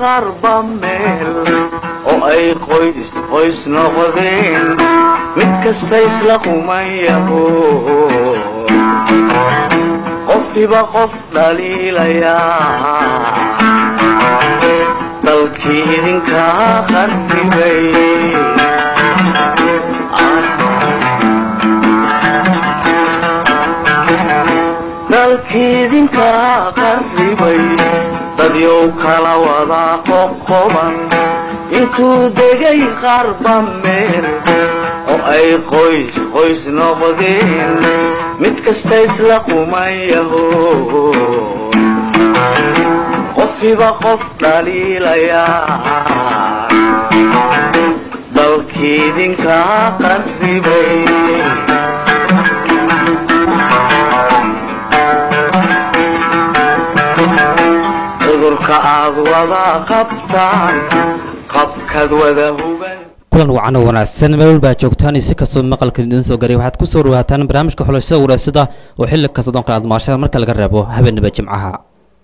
qarba meel oo ay qoys qoys noqdeen mid kasta isla qumayaho qofkiba qof dhaliilayaa dalkii idinkaa qarribay dalkii idinkaa qarribay dadyow kala wadaa qoqoban intuu degay qarba meel oo ay qoys qoys noqdeen mid kasta isla qumayaho qofkiba qof dhaliilayaa dalkii idinkaa qarribay cudurka aad wada qabtaan qabkaad wada huban kulan wacan oo wanaagsan meel walba joogtaan iyo si kastoo maqalkan idiin soo garay waxaad ku soo dhawaataan barnaamijka xulashada waraasada oo xilli kasta doon kale aad maashada marka laga reebo habeenaba jimcaha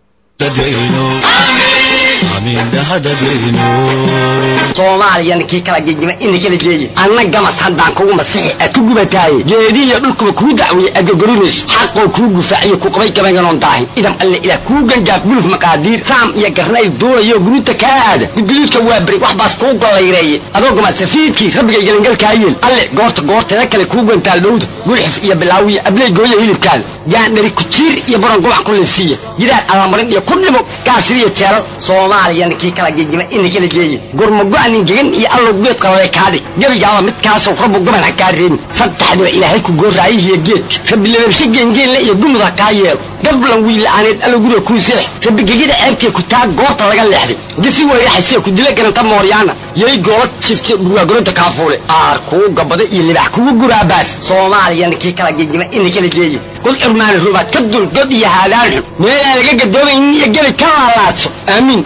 soomaaliyana kii kala gegima ina kala geeye anna gamas haddaan kugu masixi a ku gubataaye geedihiyo dhulkuba kuu dacweeye adgogorinayso xaqoo kuu gufaaciyo ku qabay gabaynganoon daahin idam alle ilaah kuu gangaaf guluf maqaadiir saam iyo garnayl duulayo guruuta kaa aada gudguduudka waa beri wax baas kuu gollayreeye adoo gamasafiidkii rabbigay gelangalkaayeel alle goorta goorteeda kale kuu gantaal dhowda gulxif iyo bilaawiya abley gooya hilibkaada gaandhari kujiir iyo baron gubac ku liifsiiya gidaar alamarin iyo ku dhimo gaasiriyo jeelal soomaaliyana kii kala gegima ina kala geeye gurmago-anin gegan iyo allow geed qalale kaadhig gebigaaba midkaasoo rabbu gaban ha kaa reebin saddexdiba ilaahay ku gooraayihiyo geedka rabbi lababshe geengeenle iyo gumud ha kaa yeelo gablan wiila'aaneed allow guriga kuu seex rabbi gegida ceebtee ku taa goorta laga leexday gisi weyraxasee ku dila garanta mooryaana yay goola jifte dhurwaagoronta kaafuule aar kuu gabada iyo libax kugu guraabaas soomaaliyana kii kala gegima ina kala geeye kul curmaani rubaad ka dul god iyo haadaan xun meelaan laga gadoomaynin iyo gebi ka laalaadso aamiin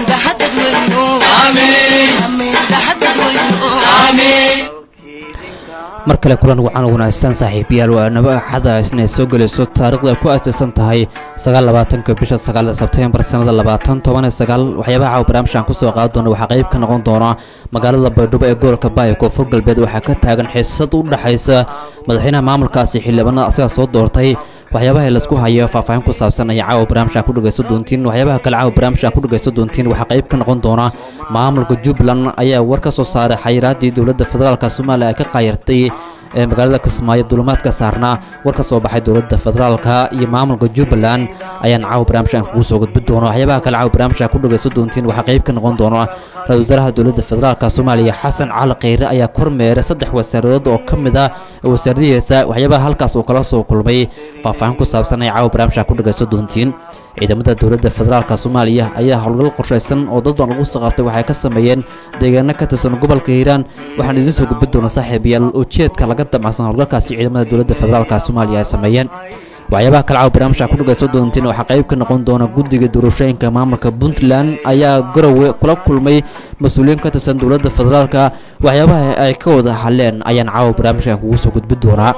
mar kale kulan wacan oo wanaagsan saaxiibayaal waa naba axada isna soo gelayso taarikhda ay ku aasaysan tahay sagaalabaatanka bisha sagaal sebtembar sanada labaatan toban iyo sagaal waxyaabaha caawa barnaamijkan kusoo qaadi doona waxaa qayb ka noqon doona magaalada baydhabo ee gobolka baaya koonfur galbeed waxaa ka taagan xiisad u dhexaysa madaxweynaha maamulkaasi xildhibaanada asaga soo doortay waxyaabaha laisku hayo faahfaahin ku saabsan ayaa caawa barnaamijkan ku dhegaysan doontiin waxyaabaha kale caawa barnaamijkan ku dhegaysan doontiin waxaa qayb ka noqon doona maamulka jubbaland ayaa war ka soo saaray xayiraadii dowladda federaalka soomaaliya ay ka qaayartay ee magaalada kismaayo dulimaadka saarnaa war ka soo baxay dowladda federaalka iyo maamulka jubbaland ayaan caawa barnaamijkan kugu soo gudbin doona waxyaabaha kale caawa barnaamijkan ku dhegaysan doontiin waxaa qayb ka noqon doona ra-isul wasaaraha dowladda federaalka soomaaliya xasan cali kheyre ayaa kormeeray saddex wasaaradood oo ka mid ah wasaaradihiisa waxyaabaha halkaas uu kala soo kulmay faahfaahin ku saabsan ay caawa barnaamijkan ku dhegaysan doontiin ciidamada dowladda federaalka soomaaliya ayaa howlgal qorshaysan oo dad baan lagu soo qabtay waxay ka sameeyeen deegaano ka tirsan gobolka hiiraan waxaan idiin soo gudbin doonaa saaxiibayaal ujeedka laga damacsan howlgalkaasi ciidamada dowladda federaalka soomaaliya ay sameeyeen waxyaabaha kale caawa barnaamijka ku dhagaysan doontiin waxaa qayb ka noqon doona guddiga doorashooyinka maamulka puntland ayaa garowe kula kulmay mas-uuliyiin ka tirsan dowladda federaalka waxyaabaha ay ka wada hadleen ayaan caawa barnaamijkan kugu soo gudbin doonaa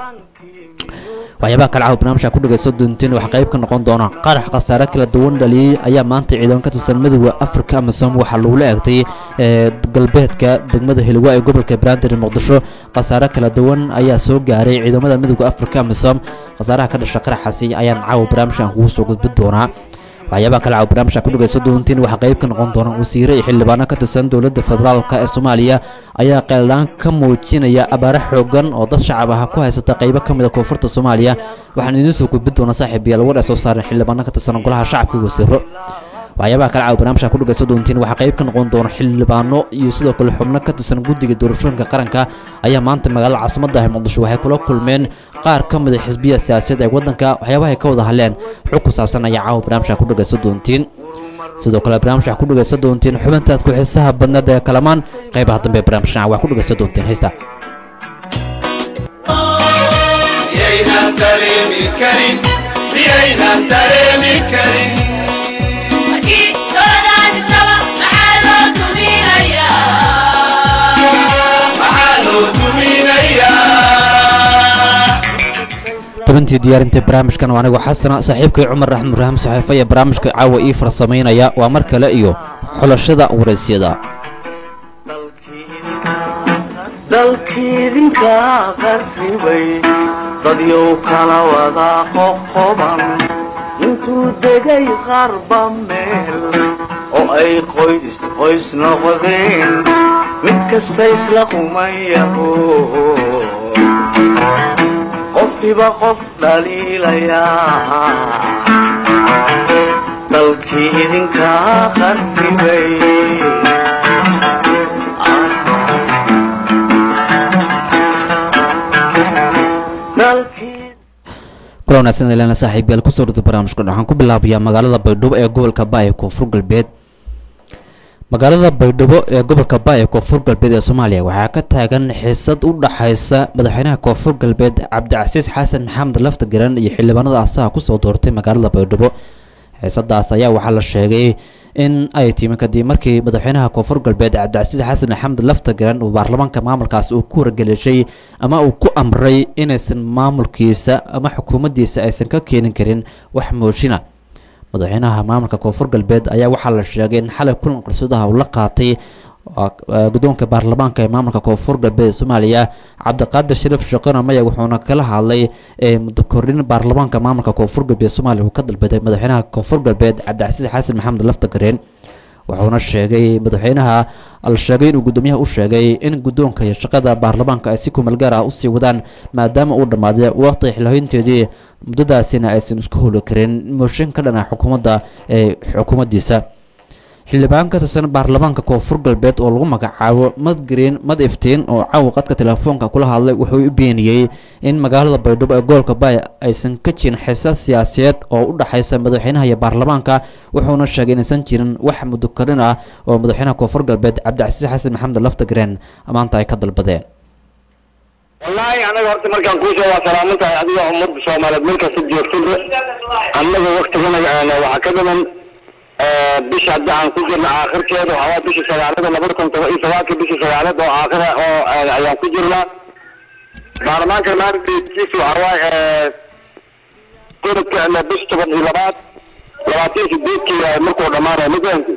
waxyaabaha kale caawa barnaamijka ku dhagaysan doontiin waxaa qayb ka noqon doona qarax khasaare kala duwan dhaliyey ayaa maanta ciidan ka tirsan midooda afrika amisom waxaa lagula eegtay galbeedka degmada hilwa ee gobolka banaadir muqdisho khasaare kala duwan ayaa soo gaaray ciidamada midooda afrika amisom khasaaraha ka dhasha qaraxaasi ayaan caawa barnaamijkan kugu soo gudbin doonaa waxyaabaha kale caawa barnaamijka ku dhagaysan doontiin waxaa qayb ka noqon doona wasiire iyo xildhibaano ka tirsan dowladda federaalka ee soomaaliya ayaa qeeldhaan ka muujinaya abaare xoogan oo dad shacab ah ku haysata qaybo ka mid a koonfurta soomaaliya waxaan idiin soo gudbin doonaa saaxiib yaal war ay soo saareen xildhibaano ka tirsan golaha shacabka iyo wasiiro waxyaabaha kale caawa barnaamijka ku dhagaysan doontiin waxaa qayb ka noqon doona xildhibaano iyo sidoo kale xubno ka tirsan guddiga doorashooyinka qaranka ayaa maanta magaalada caasimada ah muqdisho waxay kula kulmeen qaar ka mid a xisbiya siyaasadeed ee waddanka waxyaabaha ay ka wada hadleen xog ku saabsan ayaa caawa barnaamijka ku dhagaysan doontiin sidoo kale barnaamijka ku dhagaysan doontiin xubintaad ku xiisaha badneed ee kalamaan qaybaha dambe ee barnaamijkan waa ku dhagaysan doontiin heesta miyaynan dareemi karin miyaynan dareemi karin maxaa loo duminayaa tabintii diyaarinta barnaamijkan waa anigu xasana saaxiibkay cumar raxmed ibraahim saxiifa iyo barnaamijka caawa ii farsamaynaya waa mar kale iyo xulashada waraysyada dalkiidinka qarribay dadyow kala wada qoqoban intuu degay qarba meel oo ay qoys qoys noqdeen mid kasta isla qumayaho qofkiba qof dhaliilayaa dalkii idinka qarribay dalkii kula wanaagsan ilana saaxiibayaal kusoo dhada barnaamijkan waxaan ku bilaabayaa magaalada baydhabo ee gobolka ba ee koonfur galbeed magaalada baydhabo ee gobolka ba ee koonfur galbeed ee soomaaliya waxaa ka taagan xiisad u dhaxaysa madaxweynaha koonfur galbeed cabdicasiis xasan maxamed laftagaran iyo xildhibaanada asaha kusoo doortay magaalada baydhabo xiisadaas ayaa waxaa la sheegay in ay timi kadib markii madaxweynaha koonfur galbeed cabdicasiis xasan maxamed laftagaran uu baarlamaanka maamulkaas uu ku wargeleeshay ama uu ku amray inaysan maamulkiisa ama xukuumaddiisa aysan ka keenin karin wax moojina madaxweynaha maamulka koonfur galbeed ayaa waxaa la sheegay in xalay kulan qarsodaha uu la qaatay guddoonka baarlamaanka ee maamulka koonfur galbeed ee soomaaliya cabdiqaadir shariif shaqana maya wuxuuna kala hadlay muddo kordhin baarlamaanka maamulka koonfur galbeed soomaaliya uu ka dalbaday madaxweynaha koonfur galbeed cabdicasiis xasan maxamed laftagareen wuxuuna sheegay madaxweynaha la sheegay inuu guddoomiyaha u sheegay in guddoonka iyo shaqada baarlamaanka ay si kumeel gaar ah usii wadaan maadaama uu dhammaaday waqti xilhoynteedii muddadaasina aysan isku holi karin mooshin ka dhana xukuumadda ee xukuumaddiisa xildhibaan ka tirsan baarlamaanka koonfur galbeed oo lagu magacaabo mad green mad iftiin oo caawa qadka telefoonka kula hadlay wuxuu u beeniyey in magaalada baydhabo ee gobolka baay aysan ka jirin xiisad siyaasadeed oo u dhaxaysa madaxweynaha iyo baarlamaanka wuxuuna sheegay inaysan jirin wax muddo karin ah oo madaxweynaha koonfur galbeed cabdicasiis xasan maxamed laftagreen maanta ay ka dalbadeen wallaahi anaga horta markaan kuusoo waa salaaman tahay adiga ummadda soomaaliyeed meel kasta joogtada annaga waktigana waxaa ka dhiman bisha hadda aan ku jirna aakhirkeeda waxaa waa bisha sagaalada labada kun toban iyo sagaalka bisha sagaalad oo aakhira oo ayaan ku jirnaa baarlamaanka maalinkiisu waxaa waaye sanadka bisha toban iyo labaad labaatan sideedkii markuu dhamaanayo ma fahamti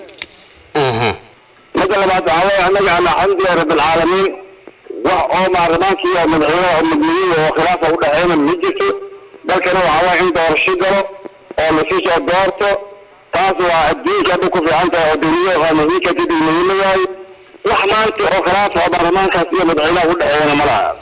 midda labaad waxaa waaye annaga alxamdulilahi rabbilcaalamiin wax oo baarlamaankii oo madaxweynaha oo mudmiyey oo khilaafa u dhexeyna ma jirto dalkana waxaa waaye in doorasho galo oo lasii soo doorto taas waa adduunka hadda ku fiican tahay oo duniya waa muhiimka didi muhiima yahay wax maanta oo khilaafa oo baarlamaankaas iyo madaxweynaha u dhexeeyana ma laha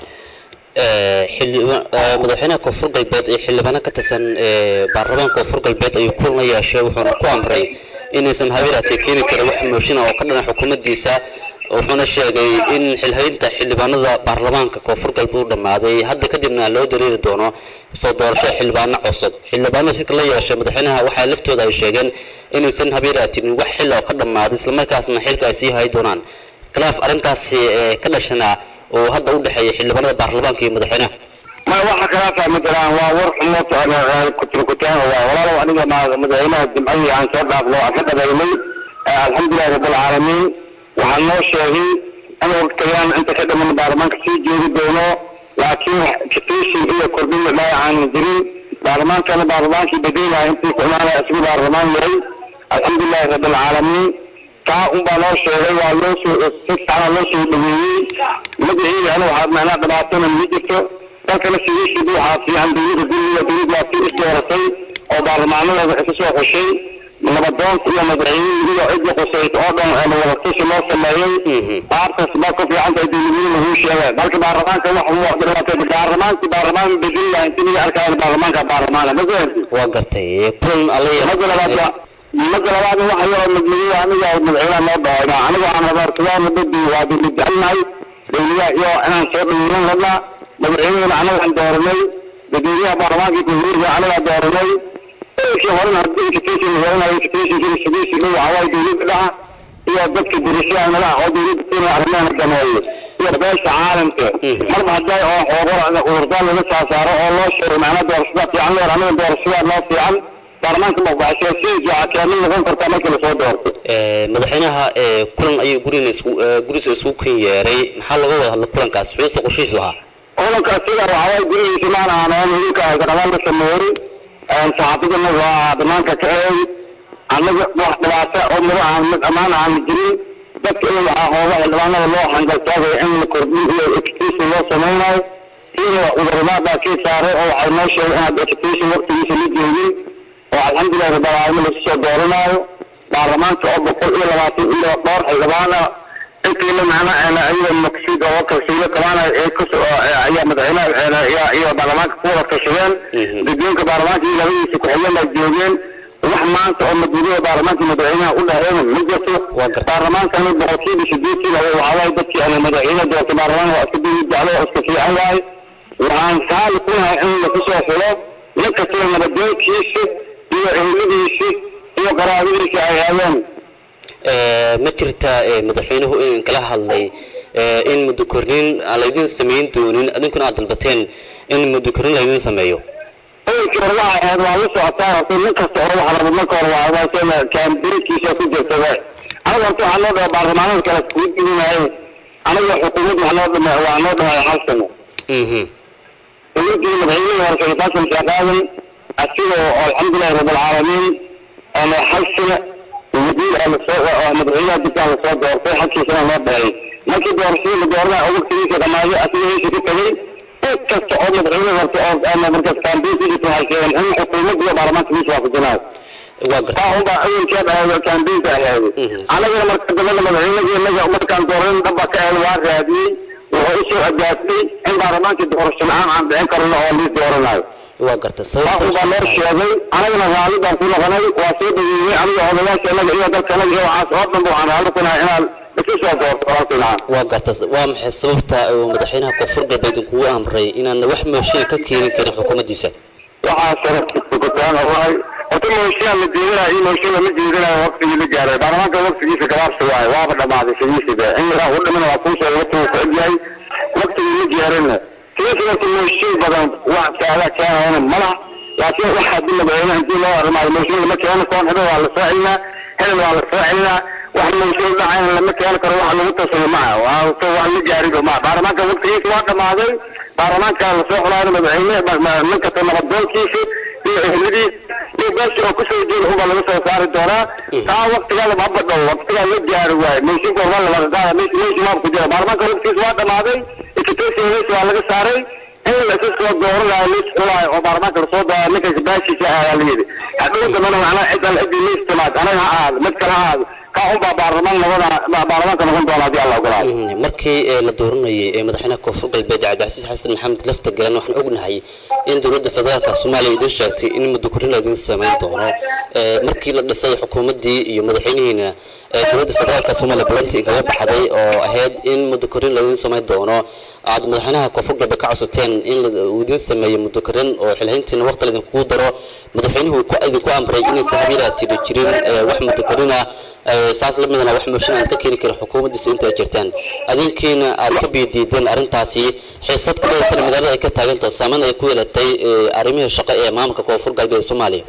madaxweynaha koonfur galbeed ee xildhibaano ka tirsan baarlamaanka koonfur galbeed ayuu kulan la yeeshay wuxuuna ku amray inaysan habeeraatee keeni karin wax mooshin oo ka dhana xukuumaddiisa wuxuuna sheegay in xilhaynta xildhibaanada baarlamaanka koonfur galbeed u dhammaaday hadda kadibna loo dareeri doono soo doorasho xildhibaano cusub xildhibaanada shirka la yeeshay madaxweynaha waxaa laftooda ay sheegeen inaysan habeeraatinin wax xil oo ka dhammaaday islamarkaasna xilka ay sii hay doonaan khilaaf arrintaasi ka dhashana oo hadda u dhexeeya xildhibaanada baarlamaanka iyo madaxweynaha ma waxa khilaafa ma jiraan waa war xumo kuturkutaan waa walaalow aniga madaxweynaha jimcadii aan soo dhaafno aan ka dhabaynay alxamdulilahi rabbilcaalamiin waxaa noo sheegay in waqtigan inta ka dhiman baarlamaanka sii joogi doono laakiin katiishin iyo kordhin dhaay aanan jirin baarlamaankana baarlamaankii bedelaya intii ku imaanaya isgu baarlamaan yahay alxamdulilahi rabbilcaalamiin taa unbaa noo sheegay waa loo soo si fiicana loo soo dhaweeyey magaceedana waxaa macnaa dhibaatana ma jirto dalkana sidiisiiba waxaa fiican dowladda guriga dowladda waa sii isdooratay oo baarlamaanadooda isu soo xushay nabadoonta iyo madaxweynihii iyo cidda qusayt oo dhan wadatashi loo sameeyey qaartaas baa ku fiican tahay dowladweyne lagu sheegay dalka baarlamaanka wax dhibaatay baarlamaanki baarlamaan bedeli intii laga arkayo baarlamaanka baarlamaana ma fahanti waa gartay kulan alaya mada labaad mada labaad waxa yaroo madmadiya aniga madaxweynaha noo dhahoyna aniga aan rabaartadaan badi waa dowla jecelnahay dowladaha iyo inaan soo dhaweynan ladnaa madaxweynehana anagaan dooranay dadweynaha baarlamaanka kuhuurka anagaa dooranay kii horena hadii education horena educationkii sidiisi dhow waxawaaye dowladda dhaha iyo dadka dirashaha nalaha oo dowladda kenya arrimaha dameeyo iyo beesha caalamka marba hadday oo xoogor ururdaan laga saasaaro oo loo sheego macnaa doorashada fiican leer aniga doorashada noo fiican baarlamaanka maqbaxsheesihiisa waxaa keenay noqon kartaa marka lasoo doorto madaxweynaha kulan ayuu gurina isku gurisa isku kan yeeray maxaa laga wada hadla kulankaas xuusa qorshihiisu ahaa kulanka sida waxaway gurigiisa maan aaneen hilka gadhabaan la sameeyey saxaafadana waa banaanka ka eey annaga wax dhibaata oo mado aan mid ammaan aan jirin dadka in waxaa hooga xildhibaanada loo hangaltaagaya in la kordhin iyo education loo samaynayo sida cuduradaabaa kii saaray oo waxay noo sheegay inaad education waqtigiisa la joogin oo alxamdulilah rabbilcaalamiin lasu soo dooranaayo baarlamaanka oo boqol iyo labaatan iyo dhowr xildhibaan ah intiina macna ayada maqsid oo kalsiilo qabaanaya ee kusoo ayaa madaxweynaha iyo baarlamaanka ku wada tashadeen guddoonka baarlamaanka iyo labadiisa ku-xigeen baa joogeen wax maanta oo madgudaha baarlamaanka madaxweynaha u dhaheen ma jirto baarlamaankani boqolkiiba sideetan waxaa waaye dadkii ana madaxweyne doorta baarlamaanka waa iska dawid jeclo oo iska fiican waaye waxaan saali ku nahay in lagu soo xulo nin kastaba nabadoonkiisa iyo eheladiisa iyo qaraabadiisa ay aadeen ma jirta madaxweynuhu in kala hadlay in muddo kornin aan laydin samayn doonin adinkuna aad dalbateen in muddo kornin laydin sameeyo oolkii hore waxay ahayd waa la socotaa horta nin kasta hore waxa raba marka hore waa waasana kaambiinkiisa ku jirta we aniga horta waxaa noo dhaha baarlamaanada kale kugu diginahay aniga xukuumad wax noo dhama waa noo dhahay hal sano dowladii madaxweynaha hore sheekh xasan sheekh aadan asigoo alxamdulilahi rabbilcaalamiin hal sano wasiir aa lasoo madaxweynaha dibkaa lasoo doortay halkiisana loo dhahay markii doorashadii la dooranaya oo waqtigiisa dhamaaday asiga heesha ku tagay cid kasta oo madaxweyne horta oo markaas kaambiinkiisa waxay sheegeen in xukuumadda iyo baarlamaanka miis waafajinayo waa garta taa unbaa ciidankeed ahayd kaambiinka ahayd anagana marka dambena madaxweynadii inaga markaan dooran dhaba ka ahayd waa raadiyey wuxuu usoo ajaasay in baarlamaankii doorasho la-aan aan dhicin karno oo liis dooranayo waa garta taa unbaa loo sheegay anagana raalli baan ku noqonay waa soo dhaweeyey aniga odayaasha inaga iyo dadka inaga iyo waxaas oo dhanba waxaan raalli ku nahay inaan isu soo doorto walaalkiinaan waa garta waa maxay sababta uu madaxweynaha koonfur galbeed kugu amray inaan wax mooshin ka keenin karin xukuumaddiisa waxaa sharafkutaan ogahay horta mooshiyaa la jeedinayo iyo mooshin lama jeedinayo waqtigii la gaaray baarlamaanka waqtigiisa gabaabsi waaye waaba dhamaaday sidiisiba in yaraa u dhiman waa kuu sheegay waqtigu ku egyahay waqtigii la gaarayna sidiisa horta mooshin badan wax kaala keenayana malaha laakiin wax haddii madaxweyne intii loo armaayo mooshin lama keeno koon hebel waa la soo celinaa hebel waa la soo celinaa wax mooshin dhacayna lama keeni karo wax lagu tasado maha waa wax la gaariba maha baarlamaanka waqtigiisa waa dhamaaday baarlamaanka lasoo xulaayo madaxweyne nin kasta nabadoonkiisa iyo ehladiis iyo beesha oo kusoo jeeda unbaa laga soo saari doonaa taa waqtigaada haba dhow waqtigaa la gaari waaye meeshinka horma laga qaada meesha meesha maab ku jira baarlamaanka waqtigiisa waa dhamaaday education meesha waa laga saaray in la isu soo dooranayo lis xulaayo oo baarlamaanka lasoo dooraayo ninkaas baashiisa ayaa la yidhi hadhow dambana macnaha cidal cidii liis timaad anaga ha ahaado mid kale ha ahaado kaa unbaa baarlamaan noqona baarlamaanka noqon doona haddii alla ogolaado markii la dooranayay ee madaxweynaha koonfur galbeed cabdicasiis xasan maxamed lafta galan waxaan ognahay in dowladda federaalka soomaaliya idin sheegtay in muddo korrin laydin samayn doono markii la dhisay xukuumaddii iyo madaxweynihiina dowladda federaalka soomaaliya bulantii kaga baxday oo ahayd in muddo korrin laydin samayn doono aad madaxweynaha koonfur galbeed ka codsateen in uu idin sameeyo muddo korrin oo xilhayntiina waqti laydinkugu daro madaxweynuhu idinku amray inaysan habiilaa tiri jirin wax muddo korrin ah saas la midana wax mooshin aan ka keeni karin xukuumaddiisa inta ay jirtaan adinkiina aad ka biidiideen arrintaasi xiisad ka badatana magaalada ay ka taaganto saameyn ay ku yeelatay arrimihii shaqo ee maamulka koonfur galbeed soomaaliya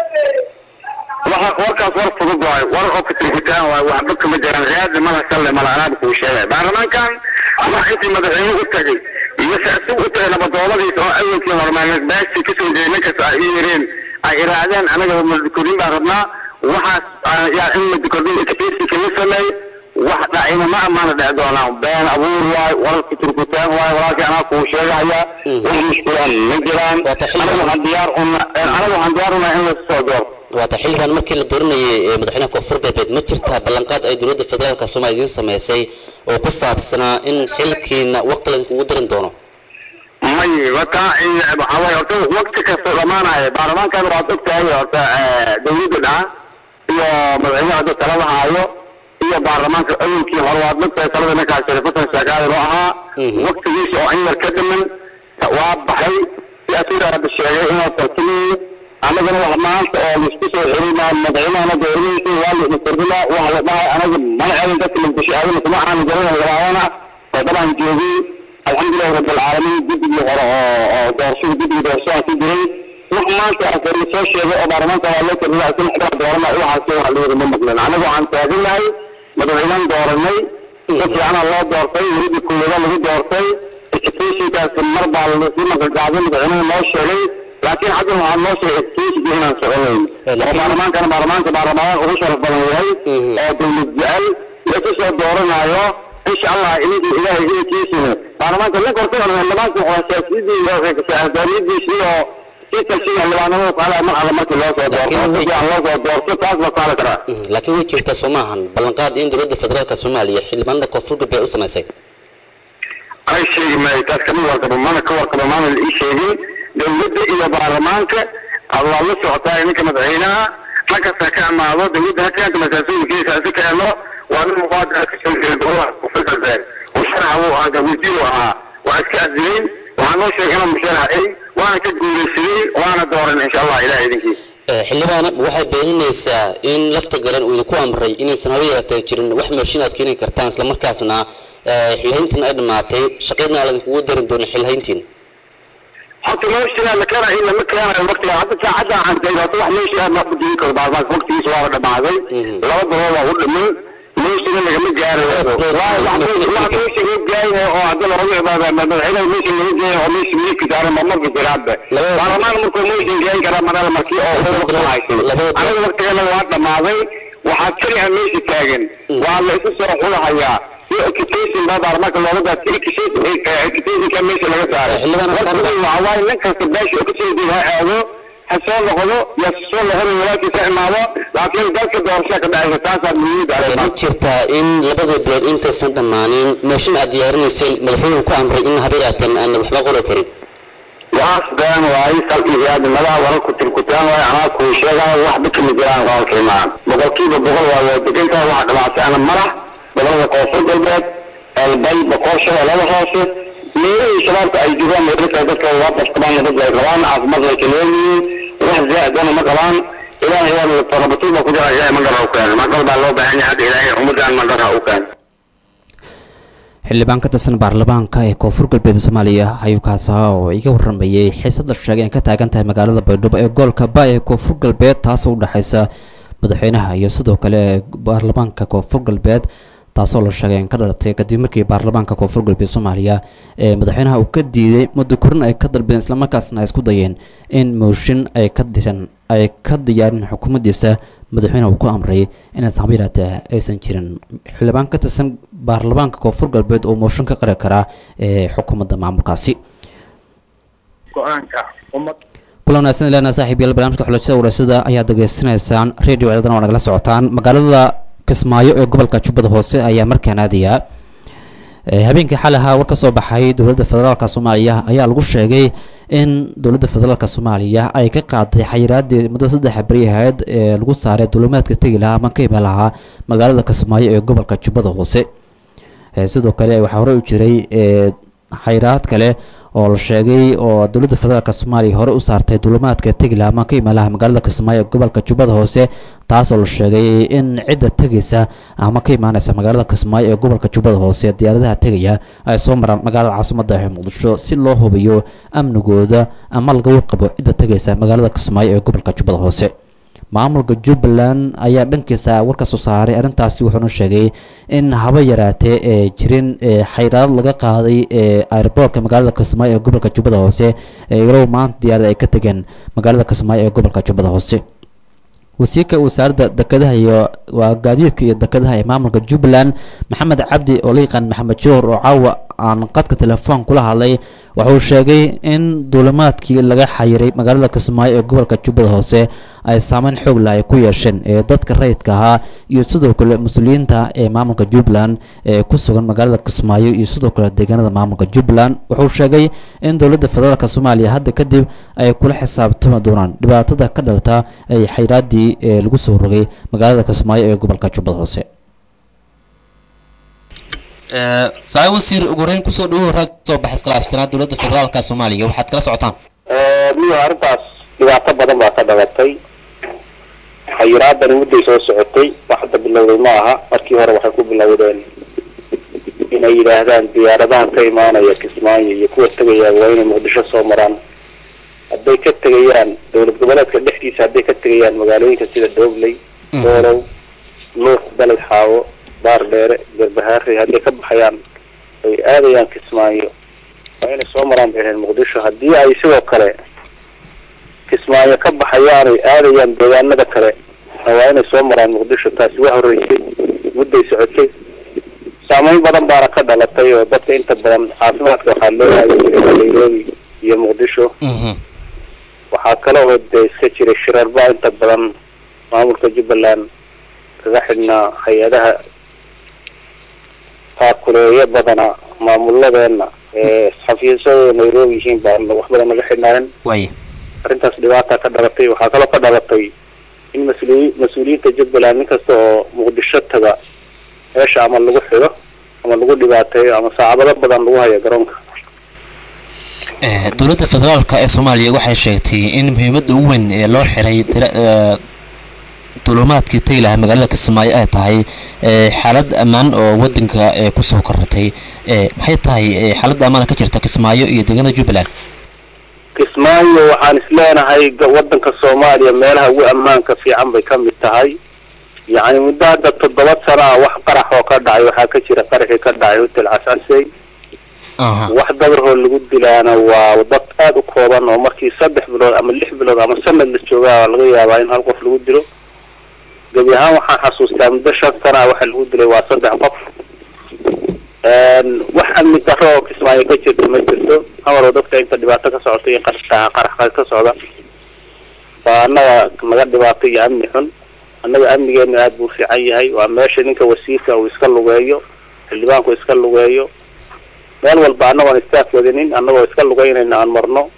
waxa warkaas war fudud waayo war oo katirkitaan waayo waxba kama jiraan raadi mala salle mala anaaba kuu sheegay baarlamaankan wax intii madaxweyne u tagay iyo se isagu u tagay nabadooladiisa oo awalkii hormaaneed baashii kasoo jeeday ninkas ay ii yireen ay iraadeen anaga madkorin baan rabnaa waxaas yaa in madkorin expertika la sameey wax dhacina ma amaana dhici doonaa been abuur waayo wararka turkutaan waayo walaalkii anaa kuu sheegaya wax mushkilaan ma jiraan anaga waxaan diyaar una anaga waxaan diyaar unaa in lasu soo doorto waata xilligan markii la dooranayay madaxweynaha koonfur galbeed ma jirtaa ballanqaad ay dowladda federaalka soomaaliya idiin samaysay oo ku saabsanaa in xilkiina waqti laydinkugu darin doono may wata waxaa waye horta waqti kasta dhamaanaya baarlamaankan waad ogtahay horta dawladda dhaca iyo madaxweynaha hadda talada haayo iyo baarlamaanka awalkii hore waad ogtahay talada ninkaas sharifasan sheekaadan oo ahaa waqtigiisa oo in yar ka dhiman waa baxay si asiga hadda sheegay inuu tartamayo annagana wax maanta oo laisku soo xirimaa madaxweynahana dooradiisa waa la kordhinaa wax la dhahay anaga mana celin dadka muqdisho aadana kuma aanu garanay labaadana oo dabaan joogay alxamdulilahi rabbilcaalamiin guddigii hore oo oo doorashada guddiga doorashada ku jiray wax maanta afar soo sheegay oo baarlamaanka waa loo kordhinaa isin xidhaa doorana waxaasi wax la yidhi ma maqlin anaga waxaan taaganahay madaxweynahan dooranay si fiicana loo doortay welida koowaada lagu doortay extensionkaas mar baa lasii magacgaabay madaxweynuhu noo sheegay laakiin hadda waxaa noo sheegay extensionka inaan soconayn oo baarlamaankana baarlamaanka baarlamaanka ugu sharaf badan yahay oo dawlad jecel lasu soo dooranayo insha allah idinka ilaahay idinkiisina baarlamaanka ninka horta xildhibaanka waa siyaasiyadiisi oo si talshiga xildhibaanimada ku halaya mar alla markii loo soo doorto si fiican loo soo doorto taas baa saali karaa laakiin way jirtaa soo maahan ballanqaad in dowladda federaalka soomaaliya xildhibaanada koonfur galbeed u samaysay ay sheegi maayo taas kama warqabo mana ka warqabo maana la ii sheegin dawladda iyo baarlamaanka waa la socotaa ninka madaxweynaha markasta ka amaado dawladda hakaanka masaasuulkiisa si keeno waa nin muqaadara ka soo jeeda golaha kufirkaseen musharaxa wuu ahaa wasiiru ahaa waa iska adilay waxaa noo sheegay inuu musharaxay waana ka guulaysaday waana dooran insha allah ilaah idinkiisa xildhibaana waxay beeninaysaa in lafta galan uu idinku amray inaysan haba yaratee jirin wax meeshin aad keeni kartaan islamarkaasna xilhayntiin ay dhammaatay shaqeydna aan idinkugu darin doonin xilhayntiin horta meesha la keenayo lama keenayo waqtiga hadda saacadda aan tahay horta wax meesha aad ma jiri karo baarlamaanka waqtigiisa waa la dhamaaday laba bilood waa u dhiman meeshana lagama gaarayo waa wax meesha loo gaayayo oo hadda looga imaada madaxweynaha meesha laga gaayayo oo meesha miidka saaran ma marka jiraadba baarlamaan markuu meesha gayn karaa manala markii oo waqti haysay aniga waqtigana waa dhamaaday waxaa keli ah meesha taagan waa la isu soo xulahayaa education baa baarlamaanka looga daatay educationka meesha laga saaray waxaa waaye nin kasta beesha ka soo jeeda ha aado ha soo noqdo ya soo noqon walaalkiisa imaado laakiin dalka doorasha ka dhacaysa taasaa muhiimada ma jirtaa in labada bilood intaysan dhammaanin meeshin aad diyaarinayseen madaxweynuhu ku amray in haba yaateen aan waxba qori karin waas been waaye salkiisaadi madaha wararku tirkutaan waaye anaa kuu sheegaayo waxba kama jiraan qolkii maan boqolkiiba boqol waa waa degantahay waxa dhamaatayna madax gobolada koonfur galbeed elbay boqosho laba hoose meelihii shabaabka ay joogaan meelka dadka waa bastabaan dad ay qabaan caafimaad ay kaleeyihiin wax zaadana ma qabaan ilaahay waa tarabatul baa ku jira ilaahay mandara u keenay mandar baa loo baahan yahay hadda ilaahay ummadaan mandara u keenay xildhibaan ka tirsan baarlamaanka ee koonfur galbeed soomaaliya ayuu kaasa oo iga waramayay xiisad la sheegay inay ka taagan tahay magaalada baydhabo ee gobolka ba ee koonfur galbeed taasoo u dhexaysa madaxweynaha iyo sidoo kale baarlamaanka koonfur galbeed taasoo la sheegay in ka dhalatay kadib markii baarlamaanka koonfur galbeed soomaaliya ee madaxweynaha uu ka diiday muddo korin ay ka dalbeen islamarkaasna ay isku dayeen in mooshin ay ka diran ay ka diyaarin xukuumaddiisa madaxweynaha uu ku amray inaysan haba yaraatee aysan jirin xildhibaan ka tirsan baarlamaanka koonfur galbeed oo mooshin ka qari karaa ee xukuumadda maamulkaasi kulan wanaagsan ilana saaxiib yaal barnaamijka xulashada wareysada ayaad degeysanaysaan radio ciidan oo nagala socotaan magaalada kismaayo ee gobolka jubbada hoose ayaa markaan aadayaa habeenkii xalaha war ka soo baxay dowladda federaalka soomaaliya ayaa lagu sheegay in dowladda federaalka soomaaliya ay ka qaaday xayiraadii muddo saddex beri ahayd ee lagu saaray dulimaadka tegi lahaa ama ka iman lahaa magaalada kismaayo ee gobolka jubbada hoose sidoo kale waxaa horey u jiray xayiraad kale oo la sheegay oo dowladda federaalk soomaaliya hore u saartay dulimaadka tegila ama ka imaalaha magaalada kismaayo ee gobolka jubbada hoose taasoo la sheegay in cidda tegaysa ama ka imaaneysa magaalada kismaayo ee gobolka jubbada hoose diyaaradaha tegaya ay soo maraan magaalada caasimadda ee muqdisho si loo hubiyo amnigooda ama laga warqabo cidda tegaysa magaalada kismaayo ee gobolka jubbada hoose maamulka jubbaland ayaa dhankiisa war ka soo saaray arrintaasi wuxuuna sheegay in haba yaraatee ee jirin xayraad laga qaaday ee airboortka magaalada kismaayo ee gobolka jubbada hoose ee ilow maanta diyaarada ay ka tegeen magaalada kismaayo ee gobolka jubbada hoose wasiirka wasaaradda dekedaha iyo waa gaadiidka iyo dekedaha ee maamulka jubbaland maxamed cabdi oo la yaqaan maxamed joor oo caawa aan qadka telefoon kula hadlay wuxuu sheegay in duulimaadkii laga xayiray magaalada kismaayo ee gobolka jubbada hoose ay saameyn xoog leh ay ku yeesheen ee dadka rayidka ahaa iyo sidoo kale mas-uuliyiinta ee maamulka jubbaland ee ku sugan magaalada kismaayo iyo sidoo kale deegaanada maamulka jubbaland wuxuu sheegay in dowladda federaalk soomaaliya hadda kadib ay kula xisaabtami doonaan dhibaatada ka dhalata ay xayiraadii ee lagu soo rogay magaalada kismaayo ee gobolka jubbada hoose saai wasiir ugu horeyn kusoo dhawow rag soo baxay iskhilaafsanaa dowladda federaalka soomaaliya waxaad kala socotaan miyo arrintaas dhibaato badan baa ka dhalatay xayiraadani mudday soo socotay wax hadda bilowday ma aha markii hore waxay ku bilowdeen inay yidhaahdaan diyaaradahan ka imaanaya kismaayo iyo kuwa tegaya waa inay muqdisho soo maraan hadday ka tegayaan dowlad goboleedka dhexdiisa hadday ka tegayaan magaalooyinka sida doobley doolow luuq beled xaawo baar dheere garbahaare hadday ka baxayaan ay aadayaan kismaayo waa inay soo maraan bay ahayd muqdisho haddii ay sidoo kale kismaayo ka baxayaan ay aadayaan deegaanada kale waa inay soo maraan muqdisho taasi waa horreysay mudday socotay saameyn badan baana ka dhalatay oo dadka inta badan caafimaadka waxaa loo aadi jiray nairobi iyo muqdisho mhm waxaa kale oo dee iska jiray shirarba inta badan maamulka jubbaland kaga xidhnaa hay-adaha taakuleeyo badana maamuladeena ee xafiisyadooda nairobi yihiin baa wax badan naga xidhnaayeen waaye arrintaas dhibaata ka dhalatay waxaa kaloo ka dhalatay in mas-uuli mas-uuliyiinta jubbaland nin kasta oo muqdisho taga meesha ama lagu xido ama lagu dhibaateeyo ama saacabado badan lagu hayo garoonka Eh, dowladda federaalka ee soomaaliya waxay sheegtay in muhiimadda ugu weyn ee loo xiray tira- eh, duulimaadkii tagi lahaa magaalada kismaayo ay tahay eh, xaalad ammaan oo wadanka eh, kusoo korratay Eh, maxay tahay eh, xaaladda ammaana ka jirta kismaayo iyo deegaanada jubbaland kismaayo waxaan isleenahay ga- wadanka soomaaliya meelaha ugu ammaanka fiican bay ka mid tahay yacni muddo hadda toddoba sana ah wax qarax oo ka dhacay waxaa ka jira qaraxii ka dhacay hotel cascasey aha wax dabarhoo lagu dilaana waa dad aada u kooban oo markii saddex bilood ama lix bilood ama sanad la joogaa laga yaabaa in hal qof lagu dilo gebi ahaan waxaan xasuustaa muddo shan sana ah waxa lagu dilay waa saddex qof Een, wax amni darro oo kismaayo ka jirta ma jirto amaroo dadka inta dhibaato ka socota iyo qarax qarax ka socda waa annaga naga dhibaato iyo amni xun annaga amnigeena aada buu fiican yahay waa meesha ninka wasiirka uu iska lugeeyo xildhibaanku iska lugeeyo meel walba annagoon istaaf wadinin annagoo iska lugeynayna aan marno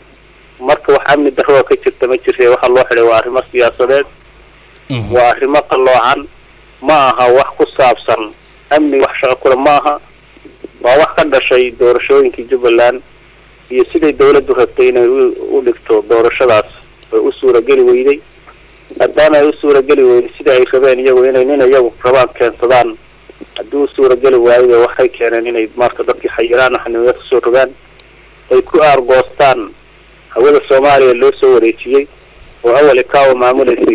marka wax amni darro oo ka jirta ma jirte waxa loo xidhay waa arrimo siyaasadeed mhm waa arrimo qalloocan ma aha wax ku saabsan amni wax shaqo kule ma aha waa wax ka dhashay doorashooyinkii jubbaland iyo siday dawladdu rabtay inay u u dhigto doorashadaas way u suurageli weyday maadaama ay u suurageli weyday sida ay rabeen iyagu inay nin iyagu rabaan keensadaan haddii u suurageli waayo waxay keeneen inay marka dadkii xayiraan xanimada kasoo rogaan ay ku aargoostaan hawada soomaaliya loo soo wareejiyey oo awal ikaawa maamulaysay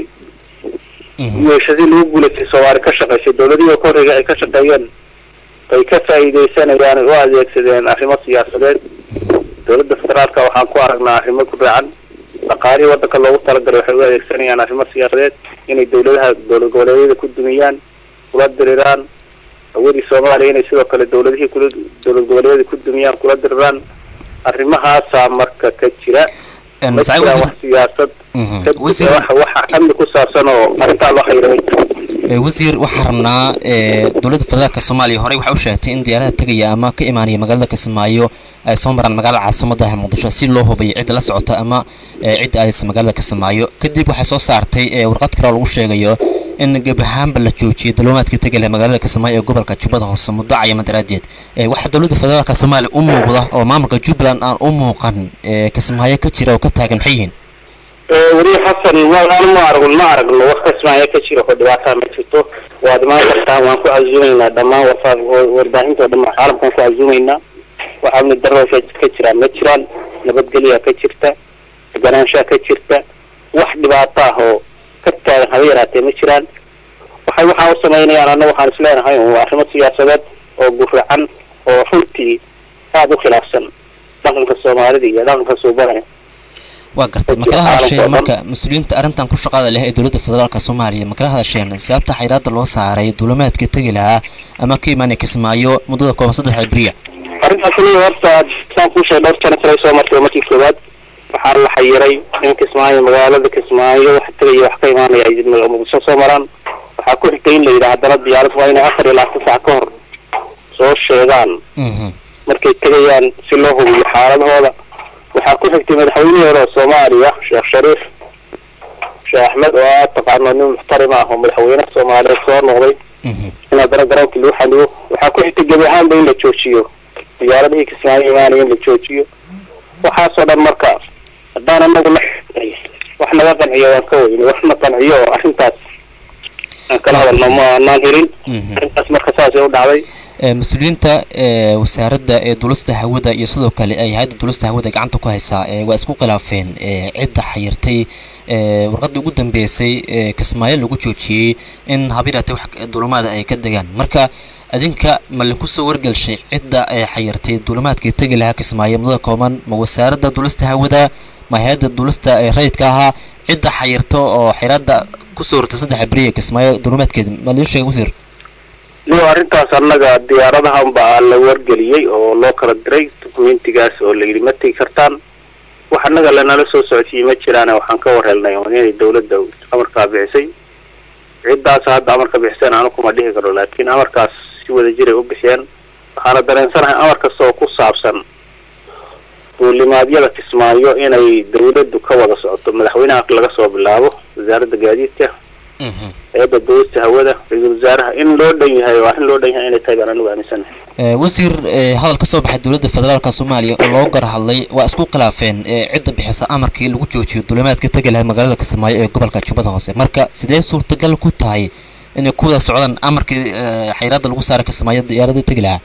mhm weeshadii lagu guulaystay soomaali ka shaqaysay dowladihii ka horreeya ay ka shaqeeyeen ay ka faa'iidaysanayaan ay u adeegsadeen arrimo siyaasadeed dowladda federaalka waxaan ku aragnaa arrimo ku raacan dhaqaalihii waddanka loogu talagalay waxay u adeegsanayaan arrimo siyaasadeed inay dowladaha dowlad goboleedyada ku dumiyaan kula diriraan awoodii soomaaliya inay sidoo kale dowladihii kula dowlad goboleedyada ku dumiyaan kula diriraan arrimahaasaa marka ka jira En, ma Saciid jiraan Wasiir- wax siyaasad Mhm. ka Wasiir- jira wax waxa amni ku saabsan oo arrintaa loo xayiramay Eh, wasiir waxaa rabnaa eh, dowladda federaalka soomaaliya horey waxay u sheegtay in diyaarada tegaya ama ka imaanaya magaalada kismaayo ay soo maraan magaalada caasimada ah muqdisho si loo hubiyo cidda la socota ama eh, cidda aadaysa magaalada kismaayo kadib waxay soo saartay eh, warqad kale oo lagu sheegayo in gebi ahaanba la joojiyay dulumaadkii tegaya magaalada kismaayo ee gobolka jubbada hoose muddo cayama daraadeed Eh, waxaa dowladda federaalka soomaaliya u muuqda oo maamulka jubbaland aan u muuqan eh, kismaayo ka jira oo ka taagan maxay yihiin weli xasan waan ma arag ma aragno wax kasmaayo ka jiro oo dhibaataa ma jirto waad imaan kartaan waan ku casuumaynaa dhammaan warfa- war- warbaahinta oo dhan caalamkaan ku casuumaynaa wax amni darro ka ka jiraan ma jiraan nabadgelyaa ka jirta deganaanshaa ka jirta wax dhibaato ah oo ka taagan haba yaraatee ma jiraan waxay waxaa u samaynayaan anna waxaan isleenahay waa arrimo siyaasadeed oo guracan oo runtii aada u khilaafsan dhaqanka soomaalida iyo dhaqanka suubanaya waa gartay ma kala hadasheen marka mas-uuliyiinta arrintan ku shaqada leh ee dowladda federaalka soomaaliya ma kala hadasheen sababta xayiraada loo saaray duulimaadka tegi lahaa ama ka imaanaya kismaayo muddada kooban saddexda beriya arrintaas aniga horta saan kuu sheegay dhowr jana kale soo martay markii koowaad waxaa la xayiray in kismaayo magaalada kismaayo wax tegaya wax ka imaanaya ay muqdisho soo maraan waxaa ku xigtay in la yidhaha haddana diyaarad waa inay afar iyo labaatan saac ka hor soo sheegaan Mhm. markay tegayaan si loo hubiyo xaaladahooda waxaa ku xigtay madaxweynihii hore oo soomaaliya sheekh shariif sheekh axmed oo aad taqaano nin muxtarim ah oo madaxweyne soomaaliyeed soo noqday Mhm. in haddana garoonkii lagu xaliyo waxaa ku xigtay gebi ahaanba in la joojiyo diyaaradihii kismaayo imaanaya in la joojiyo waxaasoo dhan marka haddaan anagu la wax naga qanciyo waan ka weyne wax na qanciyo oo arrintaas aan kala hadalno ma anaan helin Mhm. arrintaas marka saasay u dhacday Eh, mas-uuliyiinta eh, wasaaradda ee duulista hawada iyo sidoo kale ay hay-adda duulista hawada gacanta ku haysaa eh, waa isku khilaafeen eh, cidda xayirtay eh, warqaddii ugu dambeysay ee kismaayo lagu joojiyey in habiirate wax duulimaada ay ka degaan marka adinka ma linku soo wargelshay cidda ay xayirtay duulimaadkii tegi lahaa kismaayo mudada kooban ma wasaaradda duulista hawada ma hay-adda duulista ee rayidka ahaa cidda xayirta oo xiraada kusoo hortay saddexa beriya kismaayo duulimaadkeeda ma liin sheega wasiir iyo arrintaas annaga diyaaradahan baa la wargeliyey oo loo kala diray dukumentigaas oo la yidhi ma tegi kartaan wax annaga lanala soo socodsiiyey ma jiraane waxaan ka warhelnay oo inay dawladda amarkaa bixisay ciddaas hadda amarka bixiseen anu kuma dhihi karo laakiin amarkaas si wada jiray u bixiyeen waxaana dareensanahay amar kasta oo ku saabsan duulimaadyada kismaayo inay dawladdu ka wada socoto madaxweynaha laga soo bilaabo wasaaradda gaadiidka hay-adda duulista hawada ra-iisul wasaaraha in loo dhan yahay waa in loo dhan yahay inay tahay baan anigu aaminsanahay wasiir hadal ka soo baxay dowladda federaalka soomaaliya oo loo gar hadlay waa isku khilaafeen cidda bixisa amarkii lagu joojiyo duulimaadka tegi lahaa magaalada kismaayo ee gobolka jubbada hoose marka sidee suurtagal ku tahay inay ku wada socdaan amarkii xayiraadda lagu saaray kismaayo diyaaradii tegi lahaa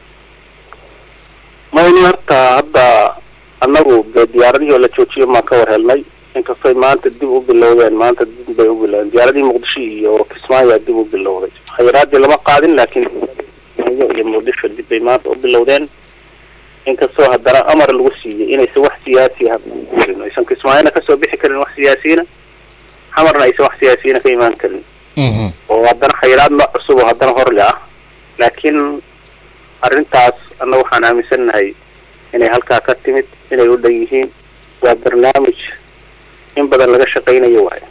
mayni horta hadda annagu dee diyaaradihii oo la joojiyo maan ka warhelnay inkastoy maanta dib u bilowdeen maanta dib bay u bilowdeen diyaaradihii muqdisho iyo kismaayo dib u bilowday xayiraadii lama qaadin laakiin iyo muqdisho dib bay maanta u bilowdeen inkastoo haddana amar lagu siiyey inaysan wax siyaasi ah karin aysan kismaayona kasoo bixi karin wax siyaasiyiina xamarna aysan wax siyaasiyiina ka imaan karin oo haddana xayiraad nooc cusub oo haddana horle ah laakiin arrintaas anna waxaan aaminsannahay inay halkaa ka timid inay u dhan yihiin waa barnaamij in badan laga shaqaynayo waayo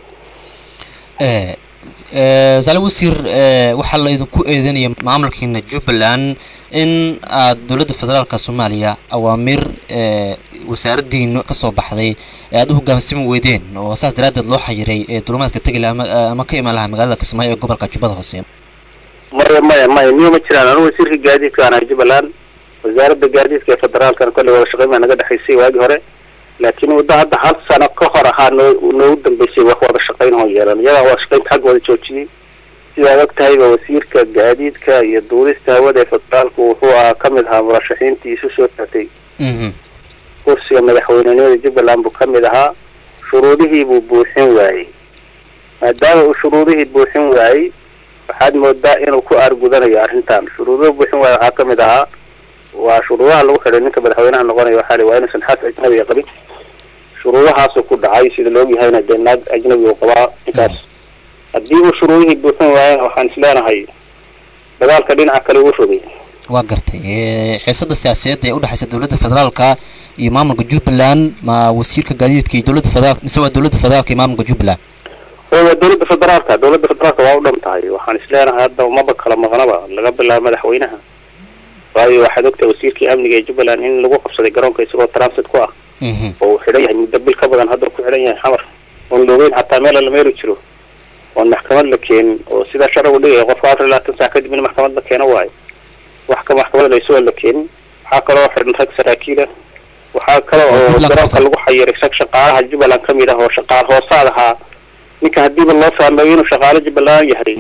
saale wasiir waxaa la idinku eedeynaya maamulkiina jubbaland in aad dowladda federaalka soomaaliya awaamiir wasaaraddiina kasoo baxday ee aad u hoggaansami weydeen oo saas daraaddeed loo xayiray ee duulimaadka tegi laha ama ka imaan lahaa magaalada kismaayo ee gobolka jubbada hoose maya maya maya niyo ma jiraan anu wasiirka gaadiidka aan ahay jubbaland wasaaradda gaadiidka ee federaalkana kolley wada shaqayn baa naga dhexaysay waagii hore laakiin muddo hadda hal sano ka hor ahaa noo noogu dambeysay wax wada shaqayn oo yeelan iyadaa wada shaqaynta xagga wada joojiyey sidaad og tahayba wasiirka gaadiidka iyo duulista hawada ee federaalku wuxuu ahaa ka mid ahaa murashaxiintii isu soo taatay kursiga madaxweynenimada jubbaland buu ka mid ahaa shuruudihii buu buuxin waayey maadaama uu shuruudihii buuxin waayey waxaad moodaa inuu ku aargudanayo arrintan shuruuduhu buuxin waaya waxaa ka mid ahaa waa shuruudaha lagu xidhay ninka madaxweynaha noqonaya waxaa li waa inuusan xaas ajnabiga qabin shuruudahaasuu ku dhacay sida la ogyahayna dee naag ajnabi uu qabaa ninkaas haddii uu shuruudihii buuxin waayana waxaan isleenahay dagaalka dhinaca kale uu rogay waa gartay xiisada siyaasadeed ee udhexaysa dowladda federaalka iyo maamulka jubbaland ma wasiirka gaadiidka iyo dowladda federaalka mise waa dowladda federaalka iyo maamulka jubbaland waa dowladda federaalka dowladda federaalka waa u dhan tahay waxaan isleenahay hadda umaba kala maqnaba laga bilaabo madaxweynaha waayo waxaad ogtahay wasiirkii amniga ee jubbaland in lagu qabsaday garoonka isagoo transit ku ah oo uu xidhan yahay muddo bil ka badan hadda ku xidhan yahay xamar oon loogeyn xataa meel la meeri jiro oon maxkamad la keenin oo sidaa sharcigu dhigaya qofka afar iyo labaatan saac kadib in maxkamad la keeno waayo wax ka maxkamad isagoo la keenin waxaa kaloo xidhan rag saraakiila waxaa kale oo garoonka lagu xayiray rag shaqaalaha jubbaland ka mid ah oo shaqaal hoosaad ahaa ninka hadiiba loo fahmayo inuu shaqaalo jubbaland yahay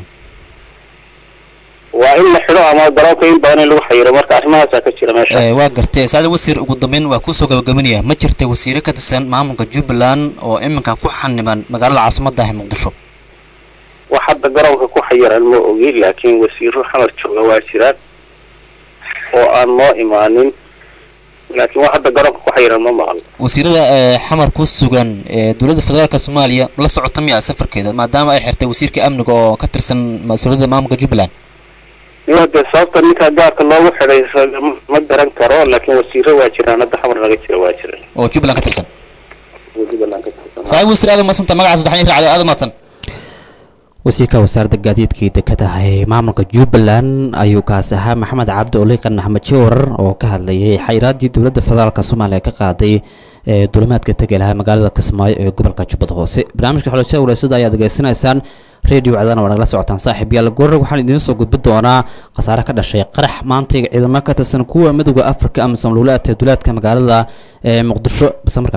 waa in la xidho ama garoonka in badan in lagu xayiro marka arrimahaasaa ka jira meesha waa gartay saacada wasiir ugu dambeyn waa kusoo gabagabanaya ma jirta wasiire ka tirsan maamulka jubbaland oo iminka ku xaniban magaalada caasimadda ah ee muqdisho wax hadda garoonka ku xayiran ma ogi laakiin wasiiro xamar jooga waa jiraan oo aan noo imaanin laakiin wax hadda garoonka ku xayiran ma maqal wasiirada xamar ku sugan ee dowladda federaalka soomaaliya la socota miya safarkeeda maadaama ay xirtay wasiirka amniga oo ka tirsan mas-uuliyadda maamulka jubbaland iyo dee sababta ninka gaarka loogu xidhay ma garan karo laakiin wasiiro waa jiraan hadda xamar naga jira waa jiraan oo jubbaland ka tirsan jubbaland ka tirsan saaxiib wasiir aad umadsanta magaca saddexan raacdo aad umadsan wasiirka wasaaradda gaadiidkii dekedaha ee maamulka jubbaland ayuu kaasi ahaa maxamed cabdi oliiqan axmed jawar oo ka hadlayay xayiraaddii dowladda federaalka soomaaliya ka qaaday ee duulimaadka tegi lahaa magaalada kismaayo ee gobolka jubbada hoose barnaamijka xulashada walaasada ayaad degeysanaysaan radio cdana waa nagala socotaan saaxiib yaal goorre waxaan idiin soo gudbi doonaa khasaare ka dhashay qarax maantayga ciidamo ka tirsan kuwa midowda afrika ama samluulaadka duulaadka magaalada ee muqdisho base markaa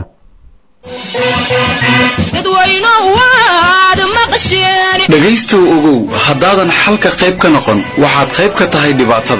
dhegaystow ogow haddaadan xalka qayb ka noqon waxaad qayb ka tahay dhibaatada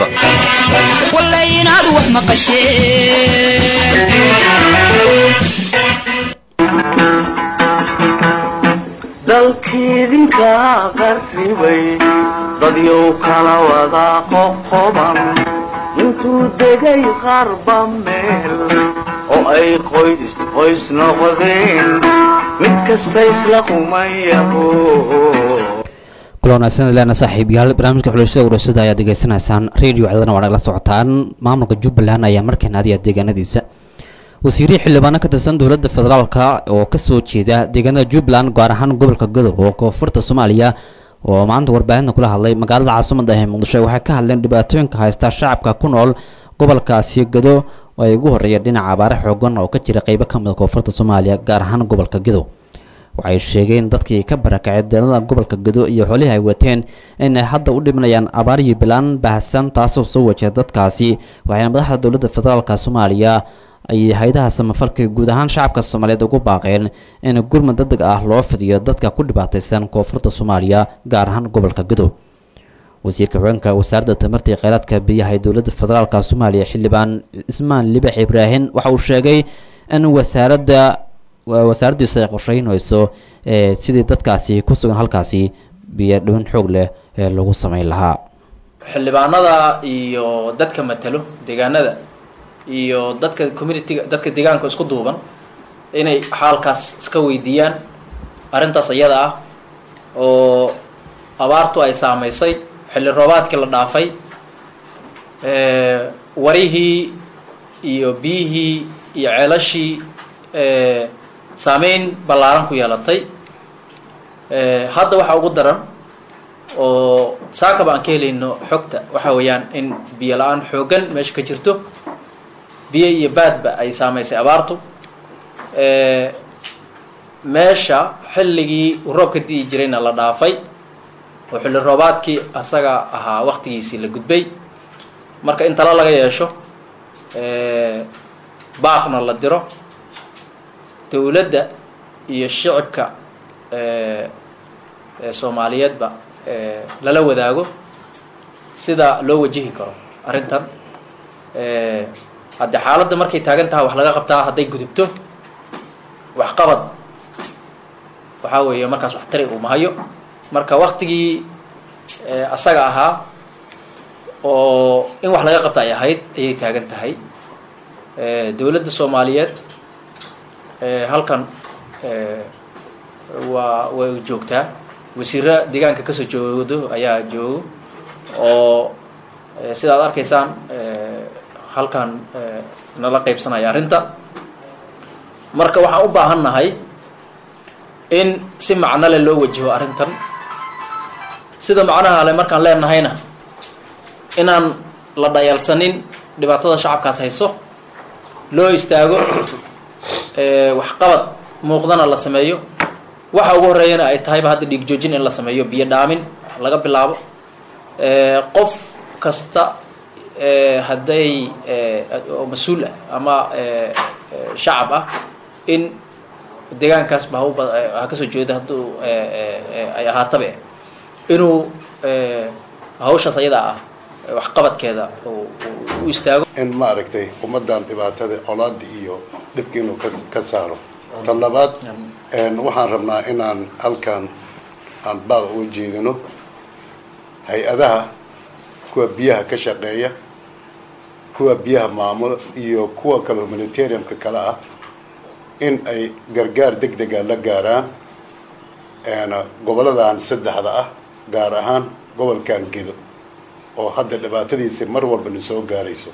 dalkiidinka qarribay dadyow kala wada qoqoban intuu degay qarba meel oo ay qoys qoys noqdeen mid kasta isla qumayaho kula wanaagsan leena saaxiibayaal barnaamijka xulashada urashada ayaad degeysanaysaan radio cedana waa nagala socotaan maamulka jubbaland ayaa markan aadiya deegaanadiisa wasiirihii xildhibaano ka tirsan dowladda federaalka oo kasoo jeeda deegaanada jubbaland gaar ahaan gobolka gadow oo koonfurta soomaaliya oo maanta warbaahinta kula hadlay magaalada caasimada ee muqdisho waxay ka hadleen dhibaatooyinka haysta shacabka ku nool gobolkaasi gado oo ay ugu horeeya dhinaca abaare xoogan oo ka jira qeybo ka mid a koonfurta soomaaliya gaar ahaan gobolka gadow waxay sheegeen dadkii ka barakacay deegaanada gobolka gado iyo xoolihii ay wateen inay hadda u dhimanayaan abaar iyo bilaan baahsan taasoo soo wajaha dadkaasi waxayna madaxda dowladda federaalka soomaaliya ay hay-adaha samafalka guud ahaan shacabka soomaaliyeed ugu baaqeen in gurmad degdeg ah loo fidiyo dadka ku dhibaataysan koonfurta soomaaliya gaar ahaan gobolka gadow wasiirka haweenka wasaaradda tamarta iyo kheyraadka biyaha ee dowladda federaalka soomaaliya xildhibaan cismaan libax ibraahin waxa uu sheegay in wasaaradda wasaaraddiisu ay qorsheynayso sidii dadkaasi ku sugan halkaasi biyo dhibin xoog leh ee lagu sameyn lahaa xildhibaanada iyo dadka matalo deegaanada iyo dadka communitiga dadka deegaanka isku duuban inay xaalkaas iska weydiiyaan arrintaas iyada ah oo abaartu ay saamaysay xilli roobaadkii la dhaafay warihii iyo biyihii iyo ceelashii saameyn ballaaran ku yeelatay hadda waxaa ugu daran oo saakaba aan ka helayno xogta waxa weeyaan in biyo la-aan xooggan meesha ka jirto biyo iyo baadba ay saamaysay abaartu meesha xilligii uu roobka di'i jirayna la dhaafay oo xilli roobaadkii asaga ahaa waktigiisii la gudbay marka in talo laga yeesho baaqna la diro dowladda iyo shicibka soomaaliyeedba lala wadaago sida loo wajihi karo arrintan haddii xaaladda markay taagan tahay wax laga qabtaa hadday gudubto waxqabad waxaa weeye markaas wax tari uu mahayo marka waktigii asaga ahaa oo in wax laga qabta ay ahayd ayay taagan tahay dowladda soomaaliyeed halkan waa way joogtaa wasiiro deegaanka kasoo joogdo ayaa joogo oo sidaad arkaysaan halkan nala qaybsanaya arrinta marka waxaan u baahan nahay in si macno leh loo wajiho arrintan sida macnaha le markaan leenahayna inaan la dhayalsanin dhibaatada shacabkaas hayso loo istaago waxqabad muuqdana la sameeyo waxa ugu horeeyana ay tahayba hadda dhiig joojin in la sameeyo biyo dhaamin laga bilaabo qof kasta hadday oo mas-uul ah ama shacab ah in deegaankaasba hauba ha kasoo jeeda hadduu ay ahaatabe inuu hawshaas ayadaa ah waxqabadkeeda u istaago in ma aragtay ummaddan dhibaatada colaada iyo dhibka inuu ka ka saaro tan labaad waxaan rabnaa inaan halkan aan baaq uga jeedino hay-adaha kuwa biyaha ka shaqeeya kuwa biyaha maamula iyo kuwa kale humanitariumka kale ah in ay gargaar deg dega la gaaraan goboladan saddexda ah gaar ahaan gobolkan gedo oo hadda dhibaatadiisa mar walba na soo gaarayso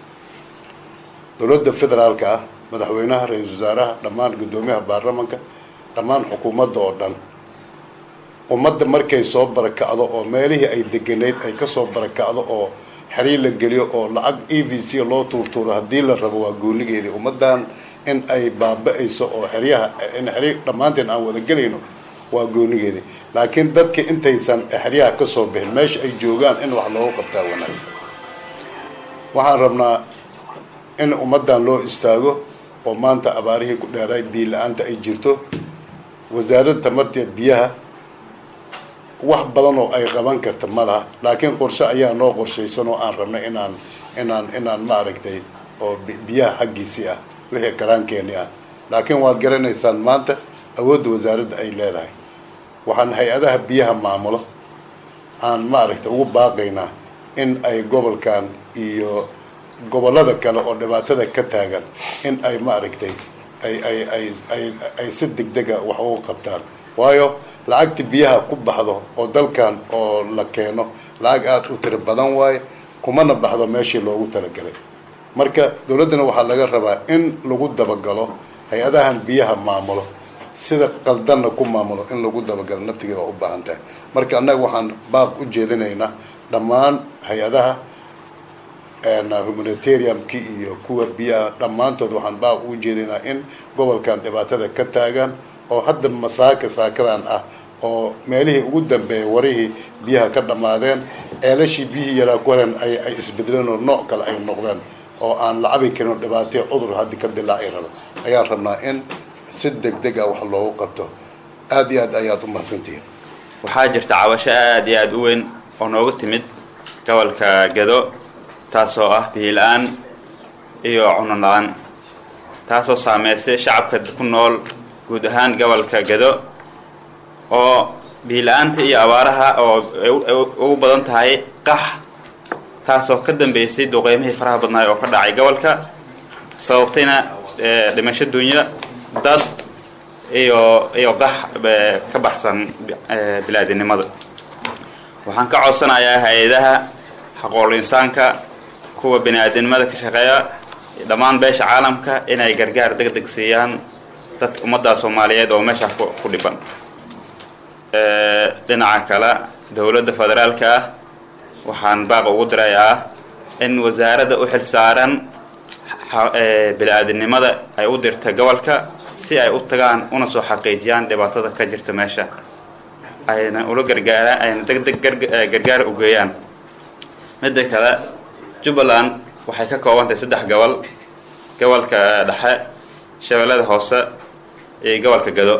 dowladda federaalka ah madaxweynaha ra-iisul wasaaraha dhammaan guddoomiyaha baarlamanka dhammaan xukuumadda oo dhan ummadda markay soo barakacdo oo meelihii ay deganeyd ay kasoo barakacdo oo xeriir la geliyo oo lacag e v c loo tuurtuuro haddii la rabo waa goonigeedii ummaddan in ay baaba-ayso oo xeryaha in xeriir dhammaanteen aan wada gelayno waa goonigeedii laakiin dadka intaysan xeryaha kasoo bixin meesha ay joogaan in wax loogu qabtaa wanaagsan waxaan rabnaa in ummaddan loo istaago oo maanta abaarihii ku dheeraay biyo la-aanta ay jirto wasaaradda tamarteed biyaha wax badan oo ay qaban karta ma laha laakiin qorshe ayaa noo qorshaysan oo aan rabnay inaan inaan inaan maaragtay oo biyaha xaggiisii ah wixii karaankeeni ah laakiin waad garanaysaan maanta awoodda wasaaradda ay leedahay waxaan hay-adaha biyaha maamulo aan maaragtay ugu baaqaynaa in ay gobolkan iyo gobollada kale oo dhibaatada ka taagan in ay maaragtay ay ay ay ay ay si degdega wax ugu qabtaan waayo lacagta biyaha ku baxdo oo dalkan oo la keeno lacag aada u tiro badan waaye kumana baxdo meeshii loogu talagalay marka dowladdana waxaa laga rabaa in lagu dabagalo hay-adahan biyaha maamulo sida qaldanna ku maamulo in lagu dabagalo naftigeeda waa u baahan tahay marka annaga waxaan baaq u jeedinaynaa dhammaan hay-adaha humanitariumki iyo kuwa biyaha dhammaantood waxaan baaq ugu jeedinaa in gobolkan dhibaatada ka taagan oo hadda masaaka saakadan ah oo meelihii ugu dambeeyay warihii biyaha ka dhammaadeen ceelashii biyihii yaraa ku haren ay ay isbedeleen oo nooc kale ay noqdeen oo aan la cabi karin oo dhibaataya cudur haddi ka dilaaci raba ayaan rabnaa in si degdeg ah wax loogu qabto aada iyo aad ayaad u mahadsantihiin waxaa jirta cabasho aada iyo aada u weyn oo nooga timid gobolka gado taasoo ah biila-aan iyo cuno la-aan taasoo saameysay shacabka ku nool guud ahaan gobolka gado oo biila-aanta iyo abaaraha oo ay ugu badan tahay qax taasoo ka dambeysay duqeymihii faraha badnaay oo ka dhacay gobolka sababtayna dhimasho dunya dad iyo iyo qax ka baxsan bilaadinimada waxaan ka codsanayaa hay-adaha xaqool insaanka kuwa bini aadinimada ka shaqeeya dhammaan beesha caalamka inay gargaar deg deg siiyaan dad ummadda soomaaliyeed oo meesha ku dhiban dhinaca kale dowladda federaalka ah waxaan baaq ugu dirayaa in wasaaradda u xil saaran bini-aadinimada ay u dirta gobolka si ay u tagaan una soo xaqiijiyaan dhibaatada ka jirta meesha ayna ula gargaaraan ayna deg deg gargaar u geeyaan midda kale jubbaland waxay ka koobantahay saddex gobol gobolka dhexe shabeellada hoose iyo gobolka gado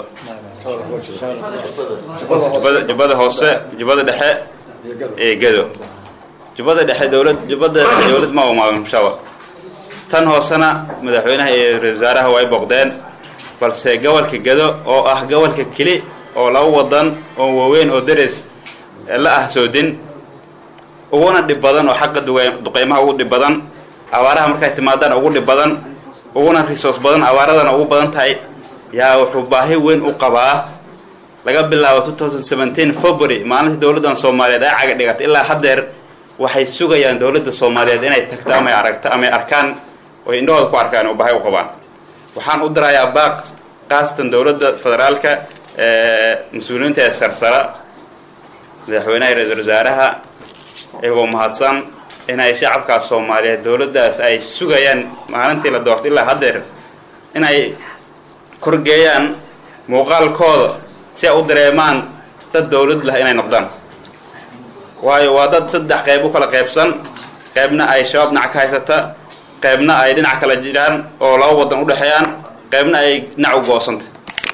jubbada jubbada hoose jubbada dhexe iyo gado jubbada dhexe dowlad jubbada dhexe dowlad ma umaamushawa tan hoosena madaxweynaha iyo ra-isul wasaaraha way booqdeen balse gobolka gado oo ah gobolka keli oo laba wadan oo waaweyn oo dares la ah soodin uguna dhib badan oo xaqa duqeymaha ugu dhib badan abaaraha markay timaadaan ugu dhib badan uguna resource badan abaaradana ugu badan tahay yaa wuxuu baahi weyn u qabaa laga bilaabo february maalintii dowladdan soomaaliyeed ay caga dhigatay ilaa haddeer waxay sugayaan dowladda soomaaliyeed inay tagto amay aragto amay arkaan oy indhahooda ku arkaan oo baahi u qabaan waxaan u dirayaa baaq khaasatan dowladda federaalka mas-uuliyiinta ee sarsara madaxweynaha ra-isul wasaaraha iyagoo mahadsan inay shacabkaas soomaaliyeed dowladdaas ay sugayaan maalintii la doortay ilaa haddeer inay korgeeyaan muuqaalkooda si ay u dareemaan dad dowlad lah inay noqdaan waayo waa dad saddex qayb u kala qaybsan qaybna ay shabaab dhinac ka haysata qaybna ay dhinac kala jiraan oo laba wadan u dhexeeyaan qaybna ay dhinac u go-santa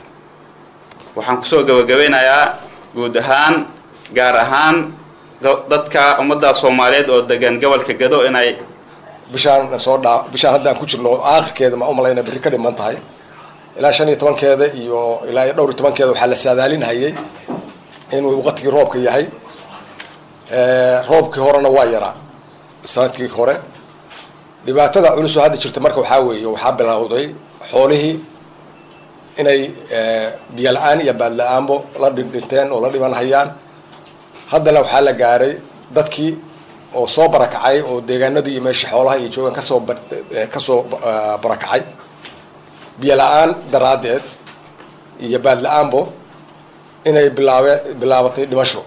waxaan kusoo gabagabeynayaa guud ahaan gaar ahaan dadka ummadda soomaaliyeed oo degan gobolka gado inay bishaan soo dhaa bishaan hadda aan ku jirno aakhirkeeda ma u malayna berri ka dhiman tahay ilaa shan iyo tobankeeda iyo ilaa iyo dhowr iyo tobankeeda waxaa la saadaalinhayay inuu waqtigii roobka yahay roobkii horena waa yaraa sanadkii hore dhibaatada culusoo hadda jirta marka waxaa weeye waxaa bilowday xoolihii inay biyo la-aan iyo baad la-aanbo la dhindhinteen oo la dhiban hayaan haddana waxaa la gaaray dadkii oo soo barakacay oo deegaanadii iyo meeshii xoolaha iyo joogan kasoo kasoo barakacay biyo la-aan daraaddeed iyo baad la-aanbo inay bilaabe bilaabatay dhimasho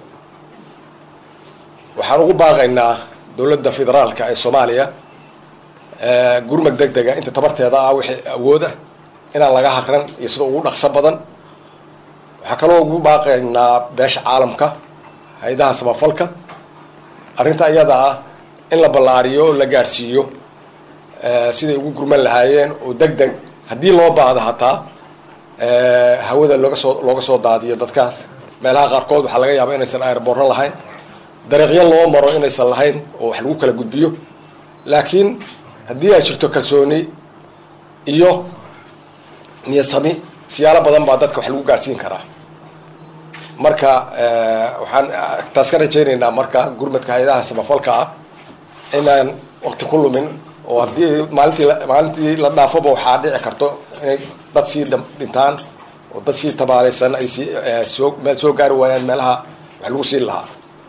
waxaan ugu baaqaynaa dowladda federaalka ee soomaaliya gurmad deg dega inta tabarteeda ah wixii awooda inaan laga haqran iyo sida ugu dhaqso badan waxaa kaloo ugu baaqaynaa beesha caalamka hay-adaha samafalka arrinta iyada ah in la ballaariyo oo la gaarsiiyo siday ugu gurman lahaayeen oo deg deg haddii loo baahdo hataa hawada looga soo looga soo daadiyo dadkaas meelaha qaarkood waxaa laga yaabaa inaysan airborno lahayn dariiqyo loo maro inaysan lahayn oo wax lagu kala gudbiyo laakiin haddii ay jirto kalsooni iyo niyad sami siyaalo badan baa dadka wax lagu gaarsiin karaa marka waxaan taas ka rajaynaynaa marka gurmadka hay-adaha samafalka ah inaan waqti ku lumin oo haddii maalintii maalintii la dhaafoba waxaa dhici karto inay dad sii dhintaan oo dad sii tabaalaysan ay sii soo meel soo gaari waayaan meelaha wax lagu siin lahaa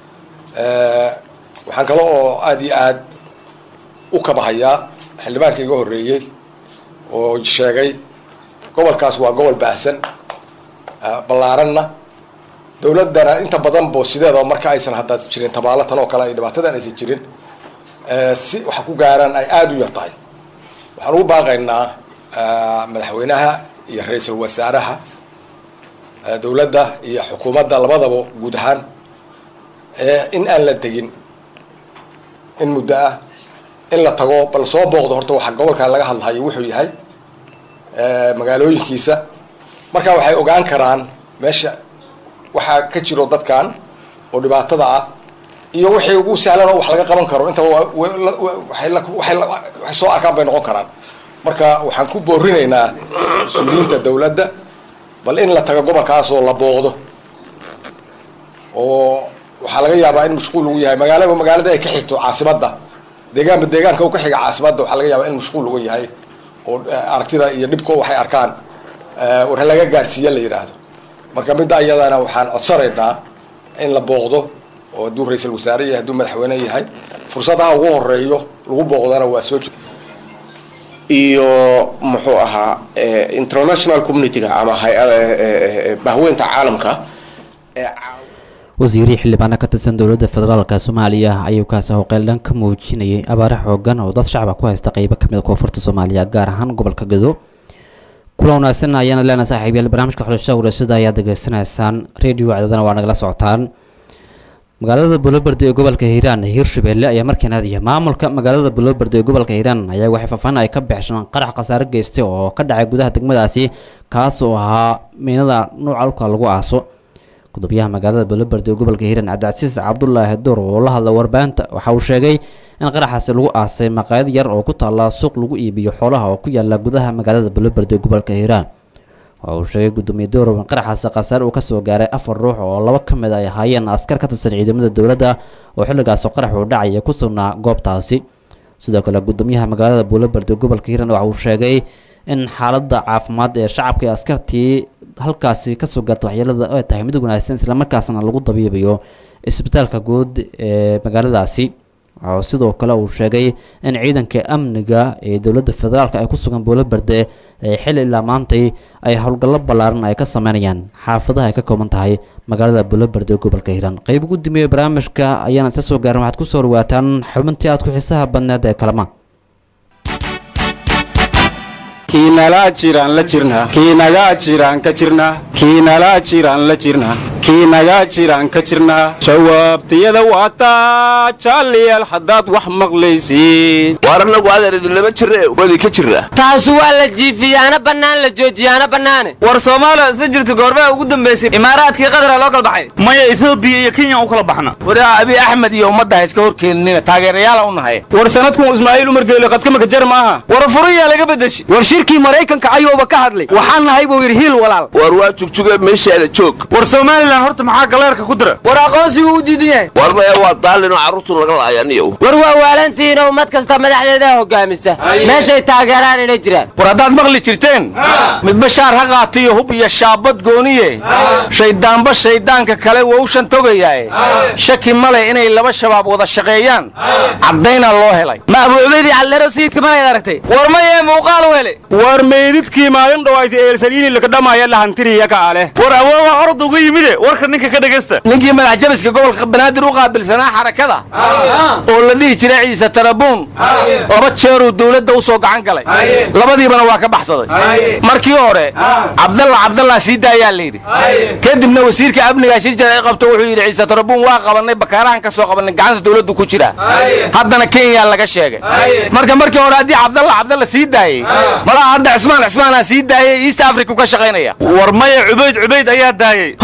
waxaan kale oo aada iyo aad u kabahayaa xildhibaanka iga horreeyey oo sheegay gobolkaas waa gobol baahsan ballaaranna dawladdana inta badan bo sideedaba marka aysan hadda jirin tabaalo tan oo kale ay dhibaatadan aysan jirin si waxa ku gaaraan ay aada u yar tahay waxaan ugu baaqaynaa madaxweynaha iyo ra-iisul wasaaraha dawladda iyo xukuumadda labadaba guud ahaan in aan la tegin in muddo ah in la tago bal soo booqdo horta waxa gobolkan laga hadlahayo wuxuu yahay magaalooyinkiisa marka waxay ogaan karaan meesha waxaa ka jiro dadkan oo dhibaatada ah iyo wixii ugu sahlan oo wax laga qaban karo inta waxay soo arkaan bay noqon karaan marka waxaan ku boorinaynaa mas-uuliyiinta dawladda bal in la tago gobolkaas oo la booqdo oo waxaa laga yaabaa in mashquul lagu yahay magaalaba magaalada ay ka xigto caasimadda deegaanba deegaanka u ka xiga caasimadda waxaa laga yaabaa in mashquul lagu yahay oo aragtida iyo dhibko waxay arkaan war laga gaarsiiya la yidhaahdo marka midda ayadana waxaan codsanaynaa in la booqdo oo hadduu ra-iisul wasaare yahay hadduu madaxweyne yahay fursadaha ugu horeeyo lagu booqdana waa soo iyo muxuu ahaa international community-ga ama hay-ada bahweynta caalamka wasiirii xildhibaana ka tirsan dowladda federaalka soomaaliya ayuu kaasi howqeeldhan ka muujinayay abaare xoogan oo dad shacaba ku haysta qeybo kamid a koonfurta soomaaliya gaar ahaan gobolka gado kula wanaagsan ayaana leenahay saaxiibayaal barnaamijka xulashada warasada ayaad degeysanaysaan radio cdadana waa nagala socotaan magaalada bulobardi ee gobolka hiiraan hiirshabelle ayaa markiina aadaya maamulka magaalada bulobardi ee gobolka hiiraan ayaa waxay faafaan ay ka bixishaan qarax khasaare geystay oo ka dhacay gudaha degmadaasi kaas oo ahaa miinada nuuca dhulka lagu aaso gudoomiyaha magaalada bulobardi ee gobolka hiiraan cabdicasiis cabdulaahi door oo la hadla warbaahinta waxa uu sheegay in qaraxaasi lagu aasay maqaayad yar oo ku taalla suuq lagu iibiyo xoolaha oo ku yaala gudaha magaalada bulobardi ee gobolka hiiraan waxa uu sheegay gudoomiye doorow in qaraxaasi khasaare uu kasoo gaaray afar ruux oo laba ka mid ay ahaayeen askar ka tirsan ciidamada dowladda oo xilligaas qarax uu dhacaya ku sugnaa goobtaasi sidoo kale gudoomiyaha magaalada buulobardi gobolka hiiraan waxa uu sheegay in xaaladda caafimaad ee shacabka iyo askartii halkaasi kasoo gaarta waxyeelada ay tahay mid wanaagsan islamarkaasna lagu dabiibayo isbitaalka guud ee magaaladaasi waxaa sidoo kale uu sheegay in ciidanka amniga ee dowladda federaalk ay ku sugan buulobarde ee xil ilaa maantay ay howlgallo ballaaran ay ka sameynayaan xaafadaha ay ka kooban tahay magaalada buulobarde ee gobolka hiiraan qeyb ugu dambeeya barnaamijka ayaana ka soo gaaran waxaad kusoo dhawaataan xubintii aad ku xiisaha badneed ee kalama kiinala jiraan la jirna kiinaga jiraan ka jirna kiinala jiraan la jirna kiinaga jiraan ka jirna jawaabtiyada waataa jaaliyaal haddaad wax maqlaysiin waar annagu adeer idinlama jirre wadi ka jirna taasu waa la jiifiyaana bannaan la joojiyaana bannaane war soomaaliya isla jirta goormaa ugu dambaysay imaaraadkii qadara loo kala baxay maya etoobiya iyo kenya u kala baxna war abi axmed iyo ummadda ha iska horkeeninina taageerayaala u nahay war sanadkun ismaaciil umar geele qadkamaka jar maaha war furayaa laga bedeshi war shirkii maraykanka ayuuba ka hadlay waxaan nahay buu yidhi hiil walaal war waa jugjuga meeshaada joog war somalilan horta maxaa galeerka ku dira war aqoonsigu u diidan yahay war maya waa daalin oo carruurtu laga laayaniyow war waa waalantiina ummad kasta madaxdeeda hogaamisa meeshay taageeraan inay jiraan war haddaad maqli jirteen mid bashaar ha qaatiyo hub iyo shaabad gooniye shayddaanba shayddaanka kale wowshan togayaae shaki male inay laba shabaab wada shaqeeyaan caddaynaa loo helay ma abuucubaydii caldheero sayidka malayd aragtay war mayee muuqaal wele war meydidkii maalin dhowaayta eelsaliini lakadhamaya lahantiriya ka ale war awooga orod uga yimide warka ninka ka dhegaysta ninkii madax jabiska gobolka banaadir u qaabilsanaa xarakada oo la dhihi jiray ciise tarabuun laba jeeruu dowladda u soo gacan galay labadiibana waa ka baxsaday markii hore cabdalla cabdalla sii daayaa la yidhi kadibna wasiirka amniga shirjar ay qabto wuxuu yidhi ciise tarabuun waa qabannay bakaarahan ka soo qabannay gacanta dowladdu ku jira haddana kenya laga sheegay marka markii hore haddii cabdalla cabdalla sii daayey malaha hadda cismaan cismaanaa sii daayay east africa ka shaqaynaya war maya cubayd cubayd ayaa daayey horta adigu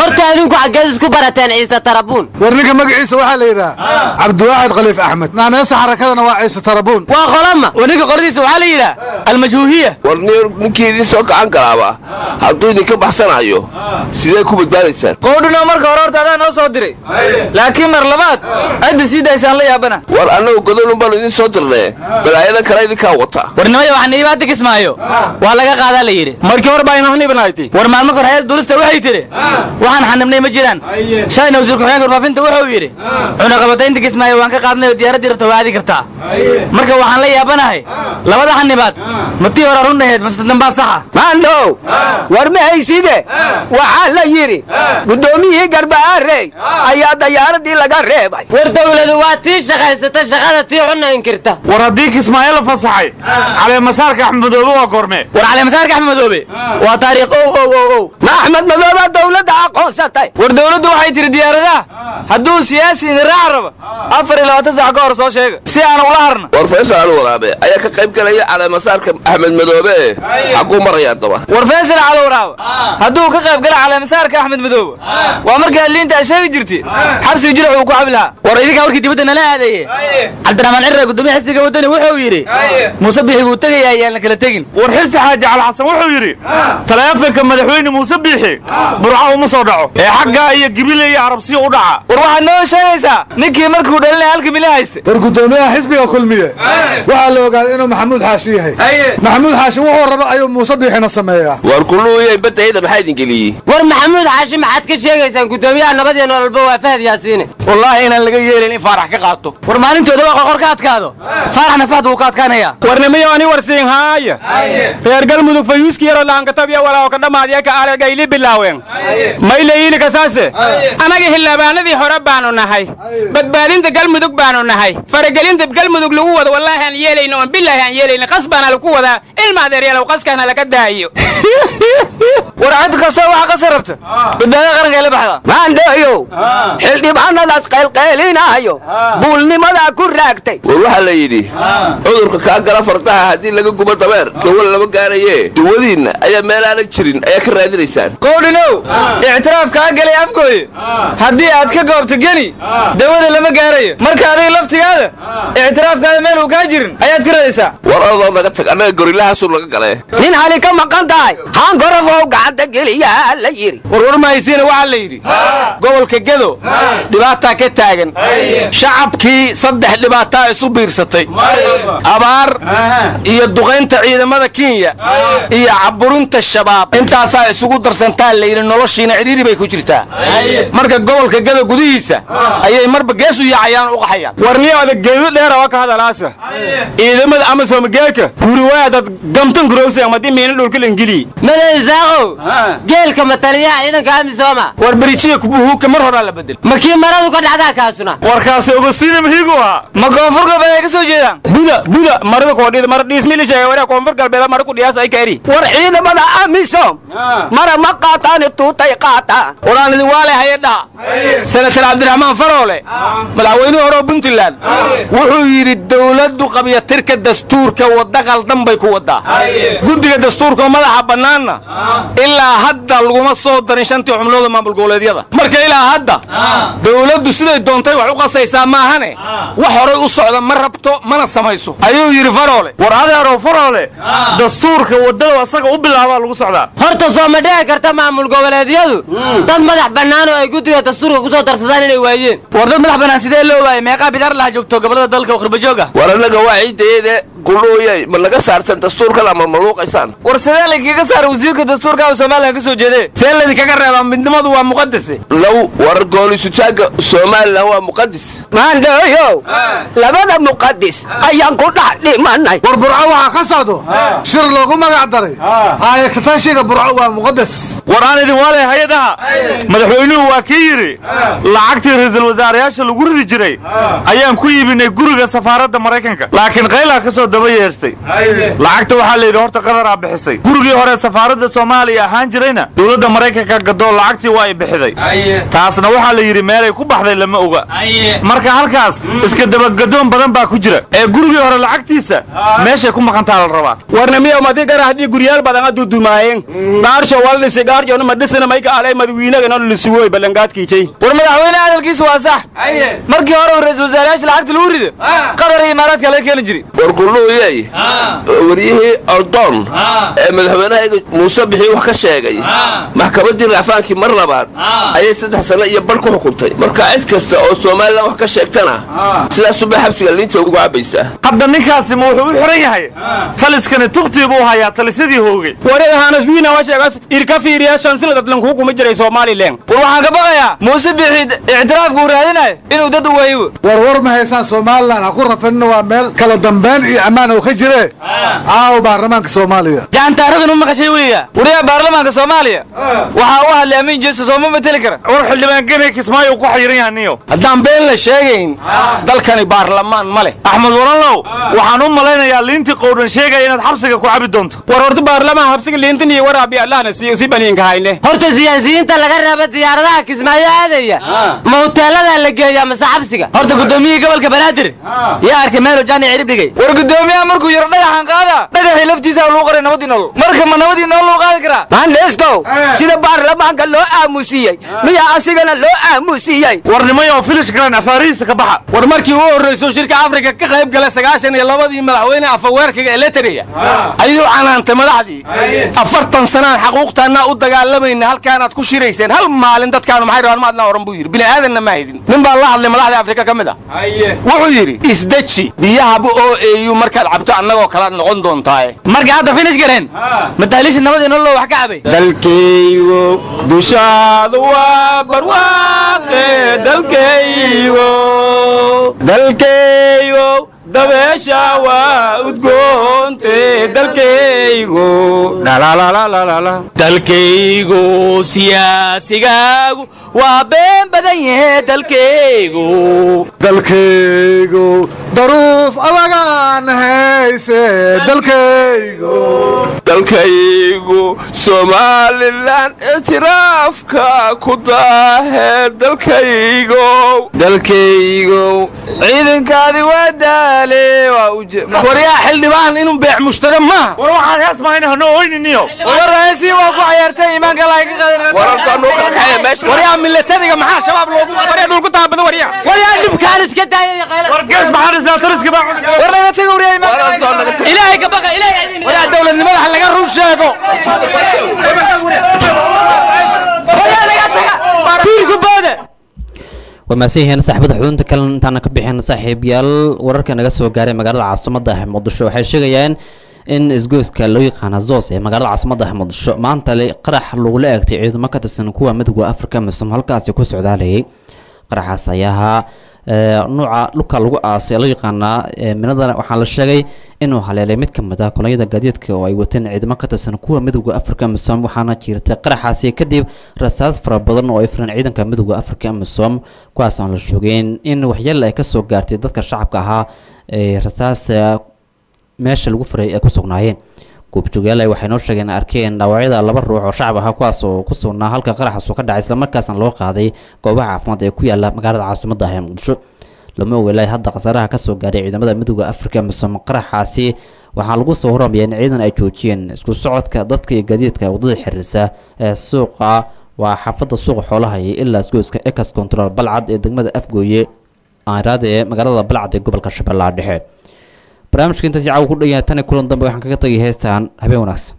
idinku xaggeed isku barateen ciise tarabuun war ninka magaciisa waxaa la yidhaha cabdiwaaxid khaliif axmed naaneysa xarakadana waa ciise tarabuun waa qolama war ninka qoradiisa waxaa la yidhaha almajhuuhiya war ninkii idin soo gacan galaaba hadduu idinka baxsanayo sidee ku badbaadaysaan qowdhino marka hore horta adaa noo soo diray laakiin mar labaad cidda sii daysaan la yaabana war annagu godolun baanu idin soo dirnee balaayadan kale idinkaa wata warnimaya waxaan iibaada kismaayo waa laga qaadaa la yidhi markii hore baa inahnibnayti war maalmo kor hayada duulista waxay tidhi waxaan xanibnay ma jiraan shalayna wasiir ku-xigeenka warfaafinta wuxuu yidhi cunaqabataynta kismaayo waan ka qaadnay oo diyaaraddii rabta waa aadi kartaa marka waxaan la yaabanahay labada xanibaad ma tii hore run aheed mase dambaa saxa maandhow war ma hayside waxaa la yidhi guddoomiyihii garbaarey ayaa dayaaradii laga reebay war dawladu waa tii shaqaysata shaqada tii xunna inkirta war haddii kismaayo la fasaxay caleemasaarka axmed madoobe waa goormee war caleemasaarka axmed madoobe waa taariikh ow ow ow ow ma axmed madooba dawladda aqoonsatay war dawladdu waxay tidhi diyaaradaha hadduu siyaasi idin raac raba afar iyo labaatan sac ka hor soo sheega si aan ula harna war faysal ali waraabe ayaa ka qayb galaya caleemasaarka axmed madoobe ee xaguu maraya daba war faysal cali waraabe hadduu ka qayb gala caleemasaarka axmed madoobe waa markaa liinta ay sheegi jirti xabsiga jirac uu ku cabi lahaa war idinkaa warkii dibadda nala aadaye cabdiraxmaan cirre gudoomiye xisbiga waddani wuxuu yidhi muuse bixi buu tegayaa ayaan la kala tegin war xirsi xaaji cali xasan wuxuu yidhi taleefanka madaxweyne muuse biixi burca uma soo dhaco ee xaggaa iyo gibile iyo arabsiyo u dhaca war waxaad noo sheegaysaa ninkii markuu dhalinaya halka mili hayste war guddoomiyaha xisbiga kulmiye waxaa la ogaaday inuu maxamuud xaashi yahay maxamuud xaashi wuxuu raba ayuu muuse biixina sameeyaa war kulluuyay badayda maxaa idin geliyey war maxamuud xaashi maxaad ka sheegaysaan guddoomiyaha nabad iyo nololba waa fahad yaasiine wallaahi inaan laga yeelin in faarax ka qaato war maalintooda waa qorqor ka adkaado faaraxna fahad wuu ka adkaanaya warnimiyo ani warsiin haaya reer galmudug fayuuski yaroo lahankatabiya walaaho ka dhammaadiya ka aalegayli bilaaween maylayini kasaase anaga xildhibaanadii hore baanu nahay badbaadinta galmudug baanu nahay faragelinta galmudug lagu wado wallaahi aan yeelayno oon bilaahi aan yeelayno qas baana lagu wadaa ilma adeeryaalow qaskaana laga daayo war cid kastoo waxa qasa rabta badbaadada qaranka la baxda maandheeyow xildhibaanadaas qaylqaylinaayo buulnimadaa ku raagtay war waxaa la yidhi cudurka kaa gala fardaha haddii laga gubo dabeer dawo lama gaaraye dawadiinna ayaa meel aanan jirin ayaa ka raadinaysaan qowdhinow ictiraaf kaa galay afgooye haddii aad ka goobto geni dawada lama gaarayo marka adiga laftigaada ictiraafkaada meel uu kaa jirin ayaad ka raadaysaa war adoo naga tag annaga gorilahaasu naga galee nin hali ka maqan tahay haan gorofow gacanta geliyaa la yidhi warwar mahaysiina waxaa la yidhi gobolka gedo dhibaataa ka taagan shacabkii saddex dhibaataa isu biirsatay abaar iyo duqaynta ciidamada kenya iyo caburinta shabaab intaasaa isugu darsantaa layidhi noloshiina cidhiiri bay ku jirtaa marka gobolka gedo gudihiisa ayay marba gees u yaacayaan u qaxayaan warniyoda geedo dheera oo ka hadalaasa ciidamada amasom geelka guriwaadad gamtan gurowsa madi miina dhulka langeliyi madaysaaqow geelka mataliyaha ciidanka amisooma war berijiya kubuhuuka mar horaa la bedel ma kii maradu ka dhacdaa kaasuna warkaasi ogosiina mahiigu ahaa ma koonfur galbeed ay ka soo jeedaan buda buda marada koodhida mara dhiismili sheegay waraa koonfur galbeed mara ku dhiyaas ay ka eri war ciidamada amisom mara ma qaataani tuutay qaataan waraan idin waale hayadhaa senatar cabdiraxmaan faroole madaxweynihii hore oo puntland wuxuu yidhi dowladdu qabyatirka dastuurka wadda qaldan bay ku waddaa guddiga dastuurka madaxa bannaanna ilaa hadda laguma soo darin shantii xubnooda maamul goboleedyada marka ilaa hadda dowladdu siday doontay wax u qasaysaa maahane wax horay u socda ma rabto mana samayso ayuu yidhi faroole war adeerow faroole dastuurka waddada asaga u bilaabaa lagu socdaa horta soo ma dhici karta maamul goboleedyadu dad madax bannaan oo ay guddiga dastuurka ku soo darsadaan inay waayeen war dad madax bannaan sidee loo waayay meeqaa bidaar laha joogto gobolada dalka oo khurbajoog ah war annaga waa ciidayade gulooyay ma laga saartan dastuurkan ama maluuqaysaan war sidee laydinkaga saara wasiirka dastuurka somalilan ka soo jeedee see laydinkaga reebaa midnimadu waa muqadase low war goolisutaagga somalilan waa muqadis maandhooyow labada muqadis ayaan ku dhex dhimanay war burco waxaa ka socdo shir loogu magac daray aayatatashiga burco waa muqadas war aan idin waale hay-adaha madaxweynuhu waa kii yidhi lacagtii ra'iisul wasaarayaasha lagu ridi jiray ayaan ku iibinay guriga safaaradda maraykanka laakiin qaylaa ka soo daba yeertay lacagta waxaa la yidhi horta qadaraa bixisay gurigii hore safaaradda soomaaliya ahaan jirayna dowladda maraykanka gadoo lacagtii waa ay bixiday taasna waxaa la yidhi meelay ku baxday lama oga marka halkaas iska dabagadoon badan baa ku jira ee gurigii hore lacagtiisa meeshay ku maqantaa la rabaa warna miya madi gara haddii guryaal badan adu dumaayeen gaarsho waldhisi gaarjoona madhisana mayka alay madawiinagana lisuwoy ballangaadkiijay war madaxweyne hadalkiisu waa sax markii hore uu ra-iisul wasaarayaasha lacagta lagu rido qatar iyo imaaraadka laga keeni jiray wargulluuyey waryihii ordoon ee madaxweynahayga muuse bixii wax ka sheegay maxkamaddii raafaankii mar labaad ayay saddex sano iyo bar ku xukuntay marka cid kasta oo somalilan wax ka sheegtana sidaasubay xabsiga liinta ugu cabaysaa hadda ninkaasi ma wuxuu u xiran yahay taliskani tubtii buu hayaa talisadii hoogay wareegahaanaswiina waa sheegaas irka fiiriya shan sanad lankuu kuma jiray somalilan war waxaan ka baqayaa muuse bixi ictiraafka uu raadinayo inuu dad u waayo war war ma haysaan somalilan ha ku rafanina waa meel kala dambayn iyo ammaan oo ka jire caawa baarlamaanka soomaaliya jaantaaradan u maqashay weya wariyaha baarlamaanka soomaaliya waxaa u hadlay amiin jeeso sooma mateli kara war xildhibaan genay kismaayo ku xayiran yaha niyo haddaan been la sheegayn dalkani baarlamaan ma leh axmed walanlow waxaan u malaynayaa liintii qowdhan sheegaya inaad xabsiga ku cabi doonto war horta baarlamaan habsiga liintan iyo waraabi allahna si si baniinka hayne horta siyaasiyiinta laga reeba diyaaradaha kismaayo aadaya ma huteeladaa la geeyaa mase xabsiga horta gudoomiyihii gobolka banaadir yaa arkay meelo jaani cirib dhigay war gudoomiyaha markuu yaro dhagaxan qaada dhagaxii laftiisa lagu qoray nabadii nolol marka ma nabadii nolol lagu qaadi karaa maandheestow sida baarlamaanka loo aamusiyey miyaa asigana loo aamusiyey warnimayo filish garan afaarihiisa ka baxa war markii uu horrayso shirka afrika ka qayb galay sagaashan iyo labadii madaxweyne afaweerkaga eletriga ayuu canaantay madaxdii afartan sanaan xaquuqtaannaa u dagaalamayna halkaanaad ku shirayseen hal maalin dadkaanu maxay rabaan ma adnaa oran buu yidhi bini'aadanna ma haydin nin baa la hadlay madaxda afrika ka mid ah wuxuu yidhi isdeji biyahaba oo eeyu markaad cabto annagoo kalaad noqon doontaaye marka hadda finish gareen mataaliisha nabadii nolol wax ka cabay dalkaygo dushaadu waa barwaaqe dalkaygo dalkaygo dabeesha waa udgoonte dalkaygo dalkaygo siyaasigaagu waa been badan yahe dalkaygo dalkaygo daruuf adagaan hayse dalkaygo dalkaygu somalilan ictiraafka ku daahe dalkaygo dalkaygo ciidankaadi waa daale waa waryaa xildhibaan inuu beec mushtare maaha war waxaan hees mahayna hano oyniniyo warraasi waa ku cayaartay iimaanka laga qadanwaryaa milatariga maxaa shabaab loogu waryaa dhulku taabada waryaa waryaa dhibkaan iska daayay war gees maxaan isnaa taliska baa war laga tago waryaa iimaanka ilaahay ka baqa ilaahay waryaa dowladnimada ha laga run sheego waa mahadsan yihiin saaxiibada xudunta kale intaana ka bixin saaxiibyaal wararka naga soo gaaray magaalada caasimada ah muqdisho waxay sheegayaan in isgoyska loo yaqaana zos ee magaalada caasimada ah muqdisho maanta le qarax lagula eegtay ciidamo ka tirsan kuwa midowga afrika muslim halkaasi ku socdaalayay qaraxaas ayaa ahaa nuuca dhulka lagu aasay loo yaqaanaa minadana waxaa la sheegay inuu haleelay mid ka mid ah kolonyada gaadiidka oo ay wateen ciidamo ka tirsan kuwa midowda afrika misom waxaana jirtay qaraxaasi kadib rasaas fara badan oo ay firan ciidanka midowda afrika misom kuwaas aan la shoogeen in waxyeele ay kasoo gaartay dadka shacabka ahaa ee rasaasta meesha lagu furay ay ku sugnaayeen goobjoogayaal waxay noo sheegeen arkeen dhaawacyada laba ruux oo shacab ahaa kuwaas oo ku sugnaa halka qaraxaas oo ka dhacay islamarkaasna loo qaaday goobaha caafimaad ee ku yaala magaalada caasimada ah ee muqdisho lama ogeelay hadda khasaaraha kasoo gaaray ciidamada midowda afrika misom qaraxaasi waxaa lagu soo horamayaa in ciidan ay joojiyeen isku socodka dadka iyo gaadiidka wadada xiriirsa ee suuqa waa xaafada suuqa xoolaha iyo ilaa isgoyska ex control balcad ee degmada afgooye aaraada ee magaalada balcad ee gobolka shabeellaha dhexe barnaamijka intaasi caawa ku dhan yahay tan iyo kulan dambe waxaan kaga tagay heestan habeen wanaagsan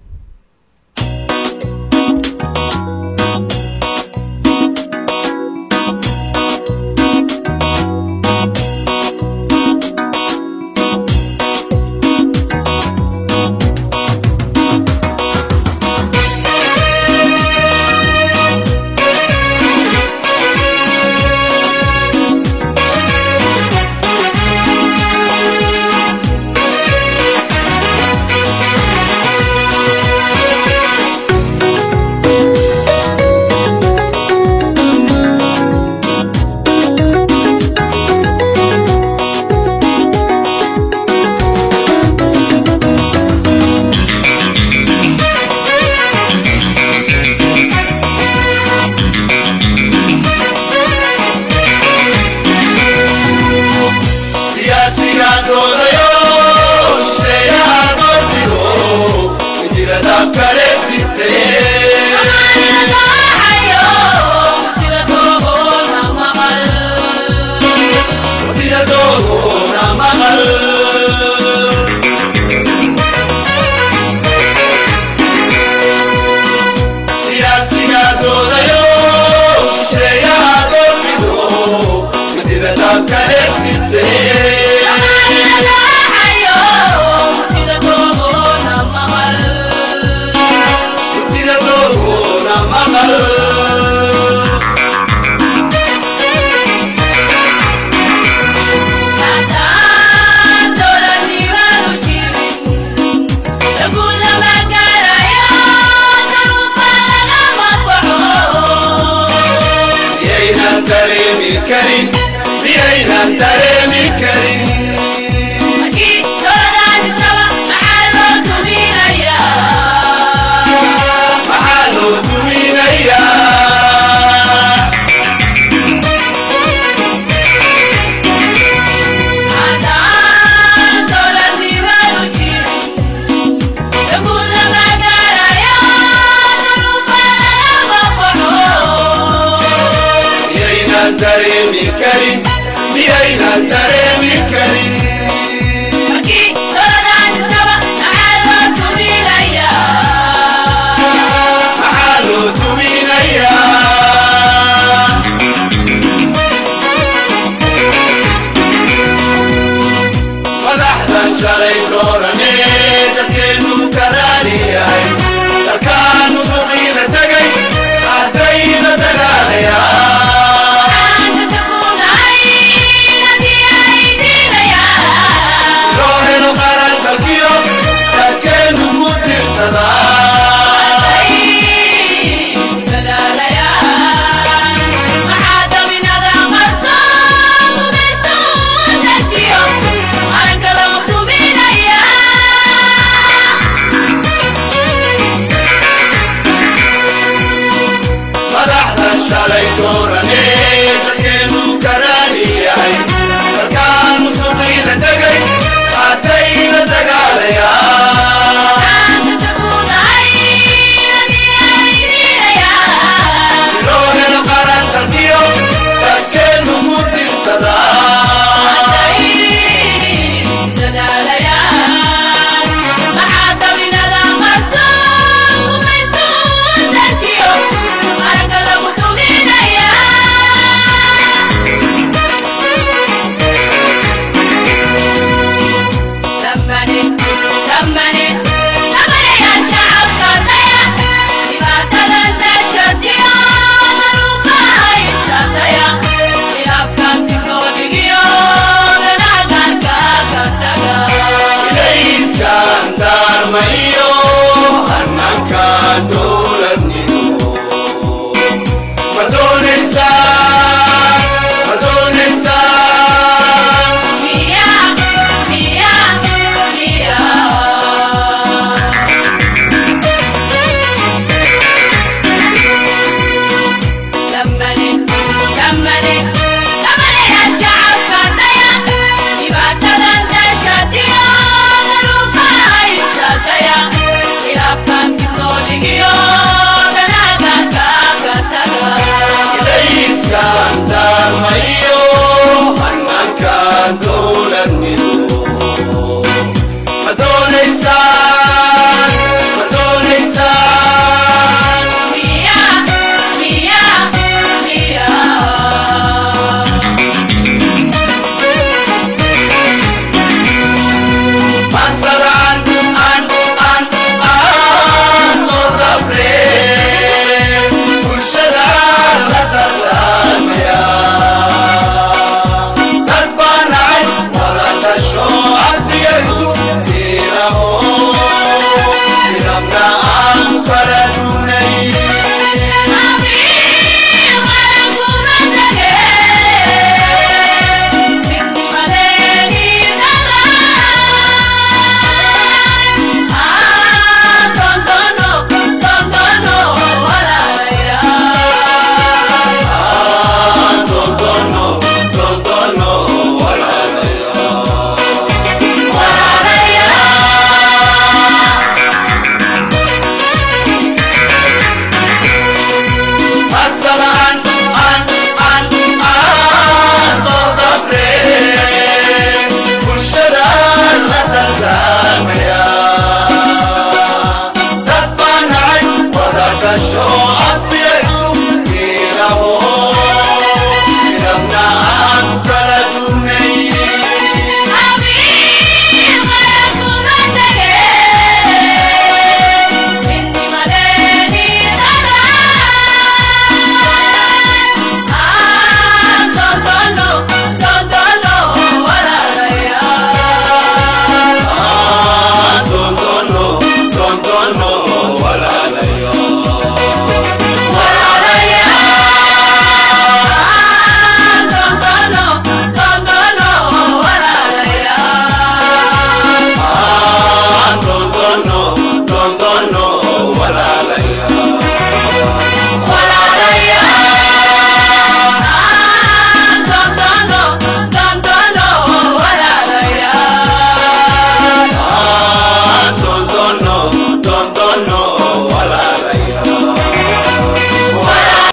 Thank shalay doorane dadkeenu karaani yahay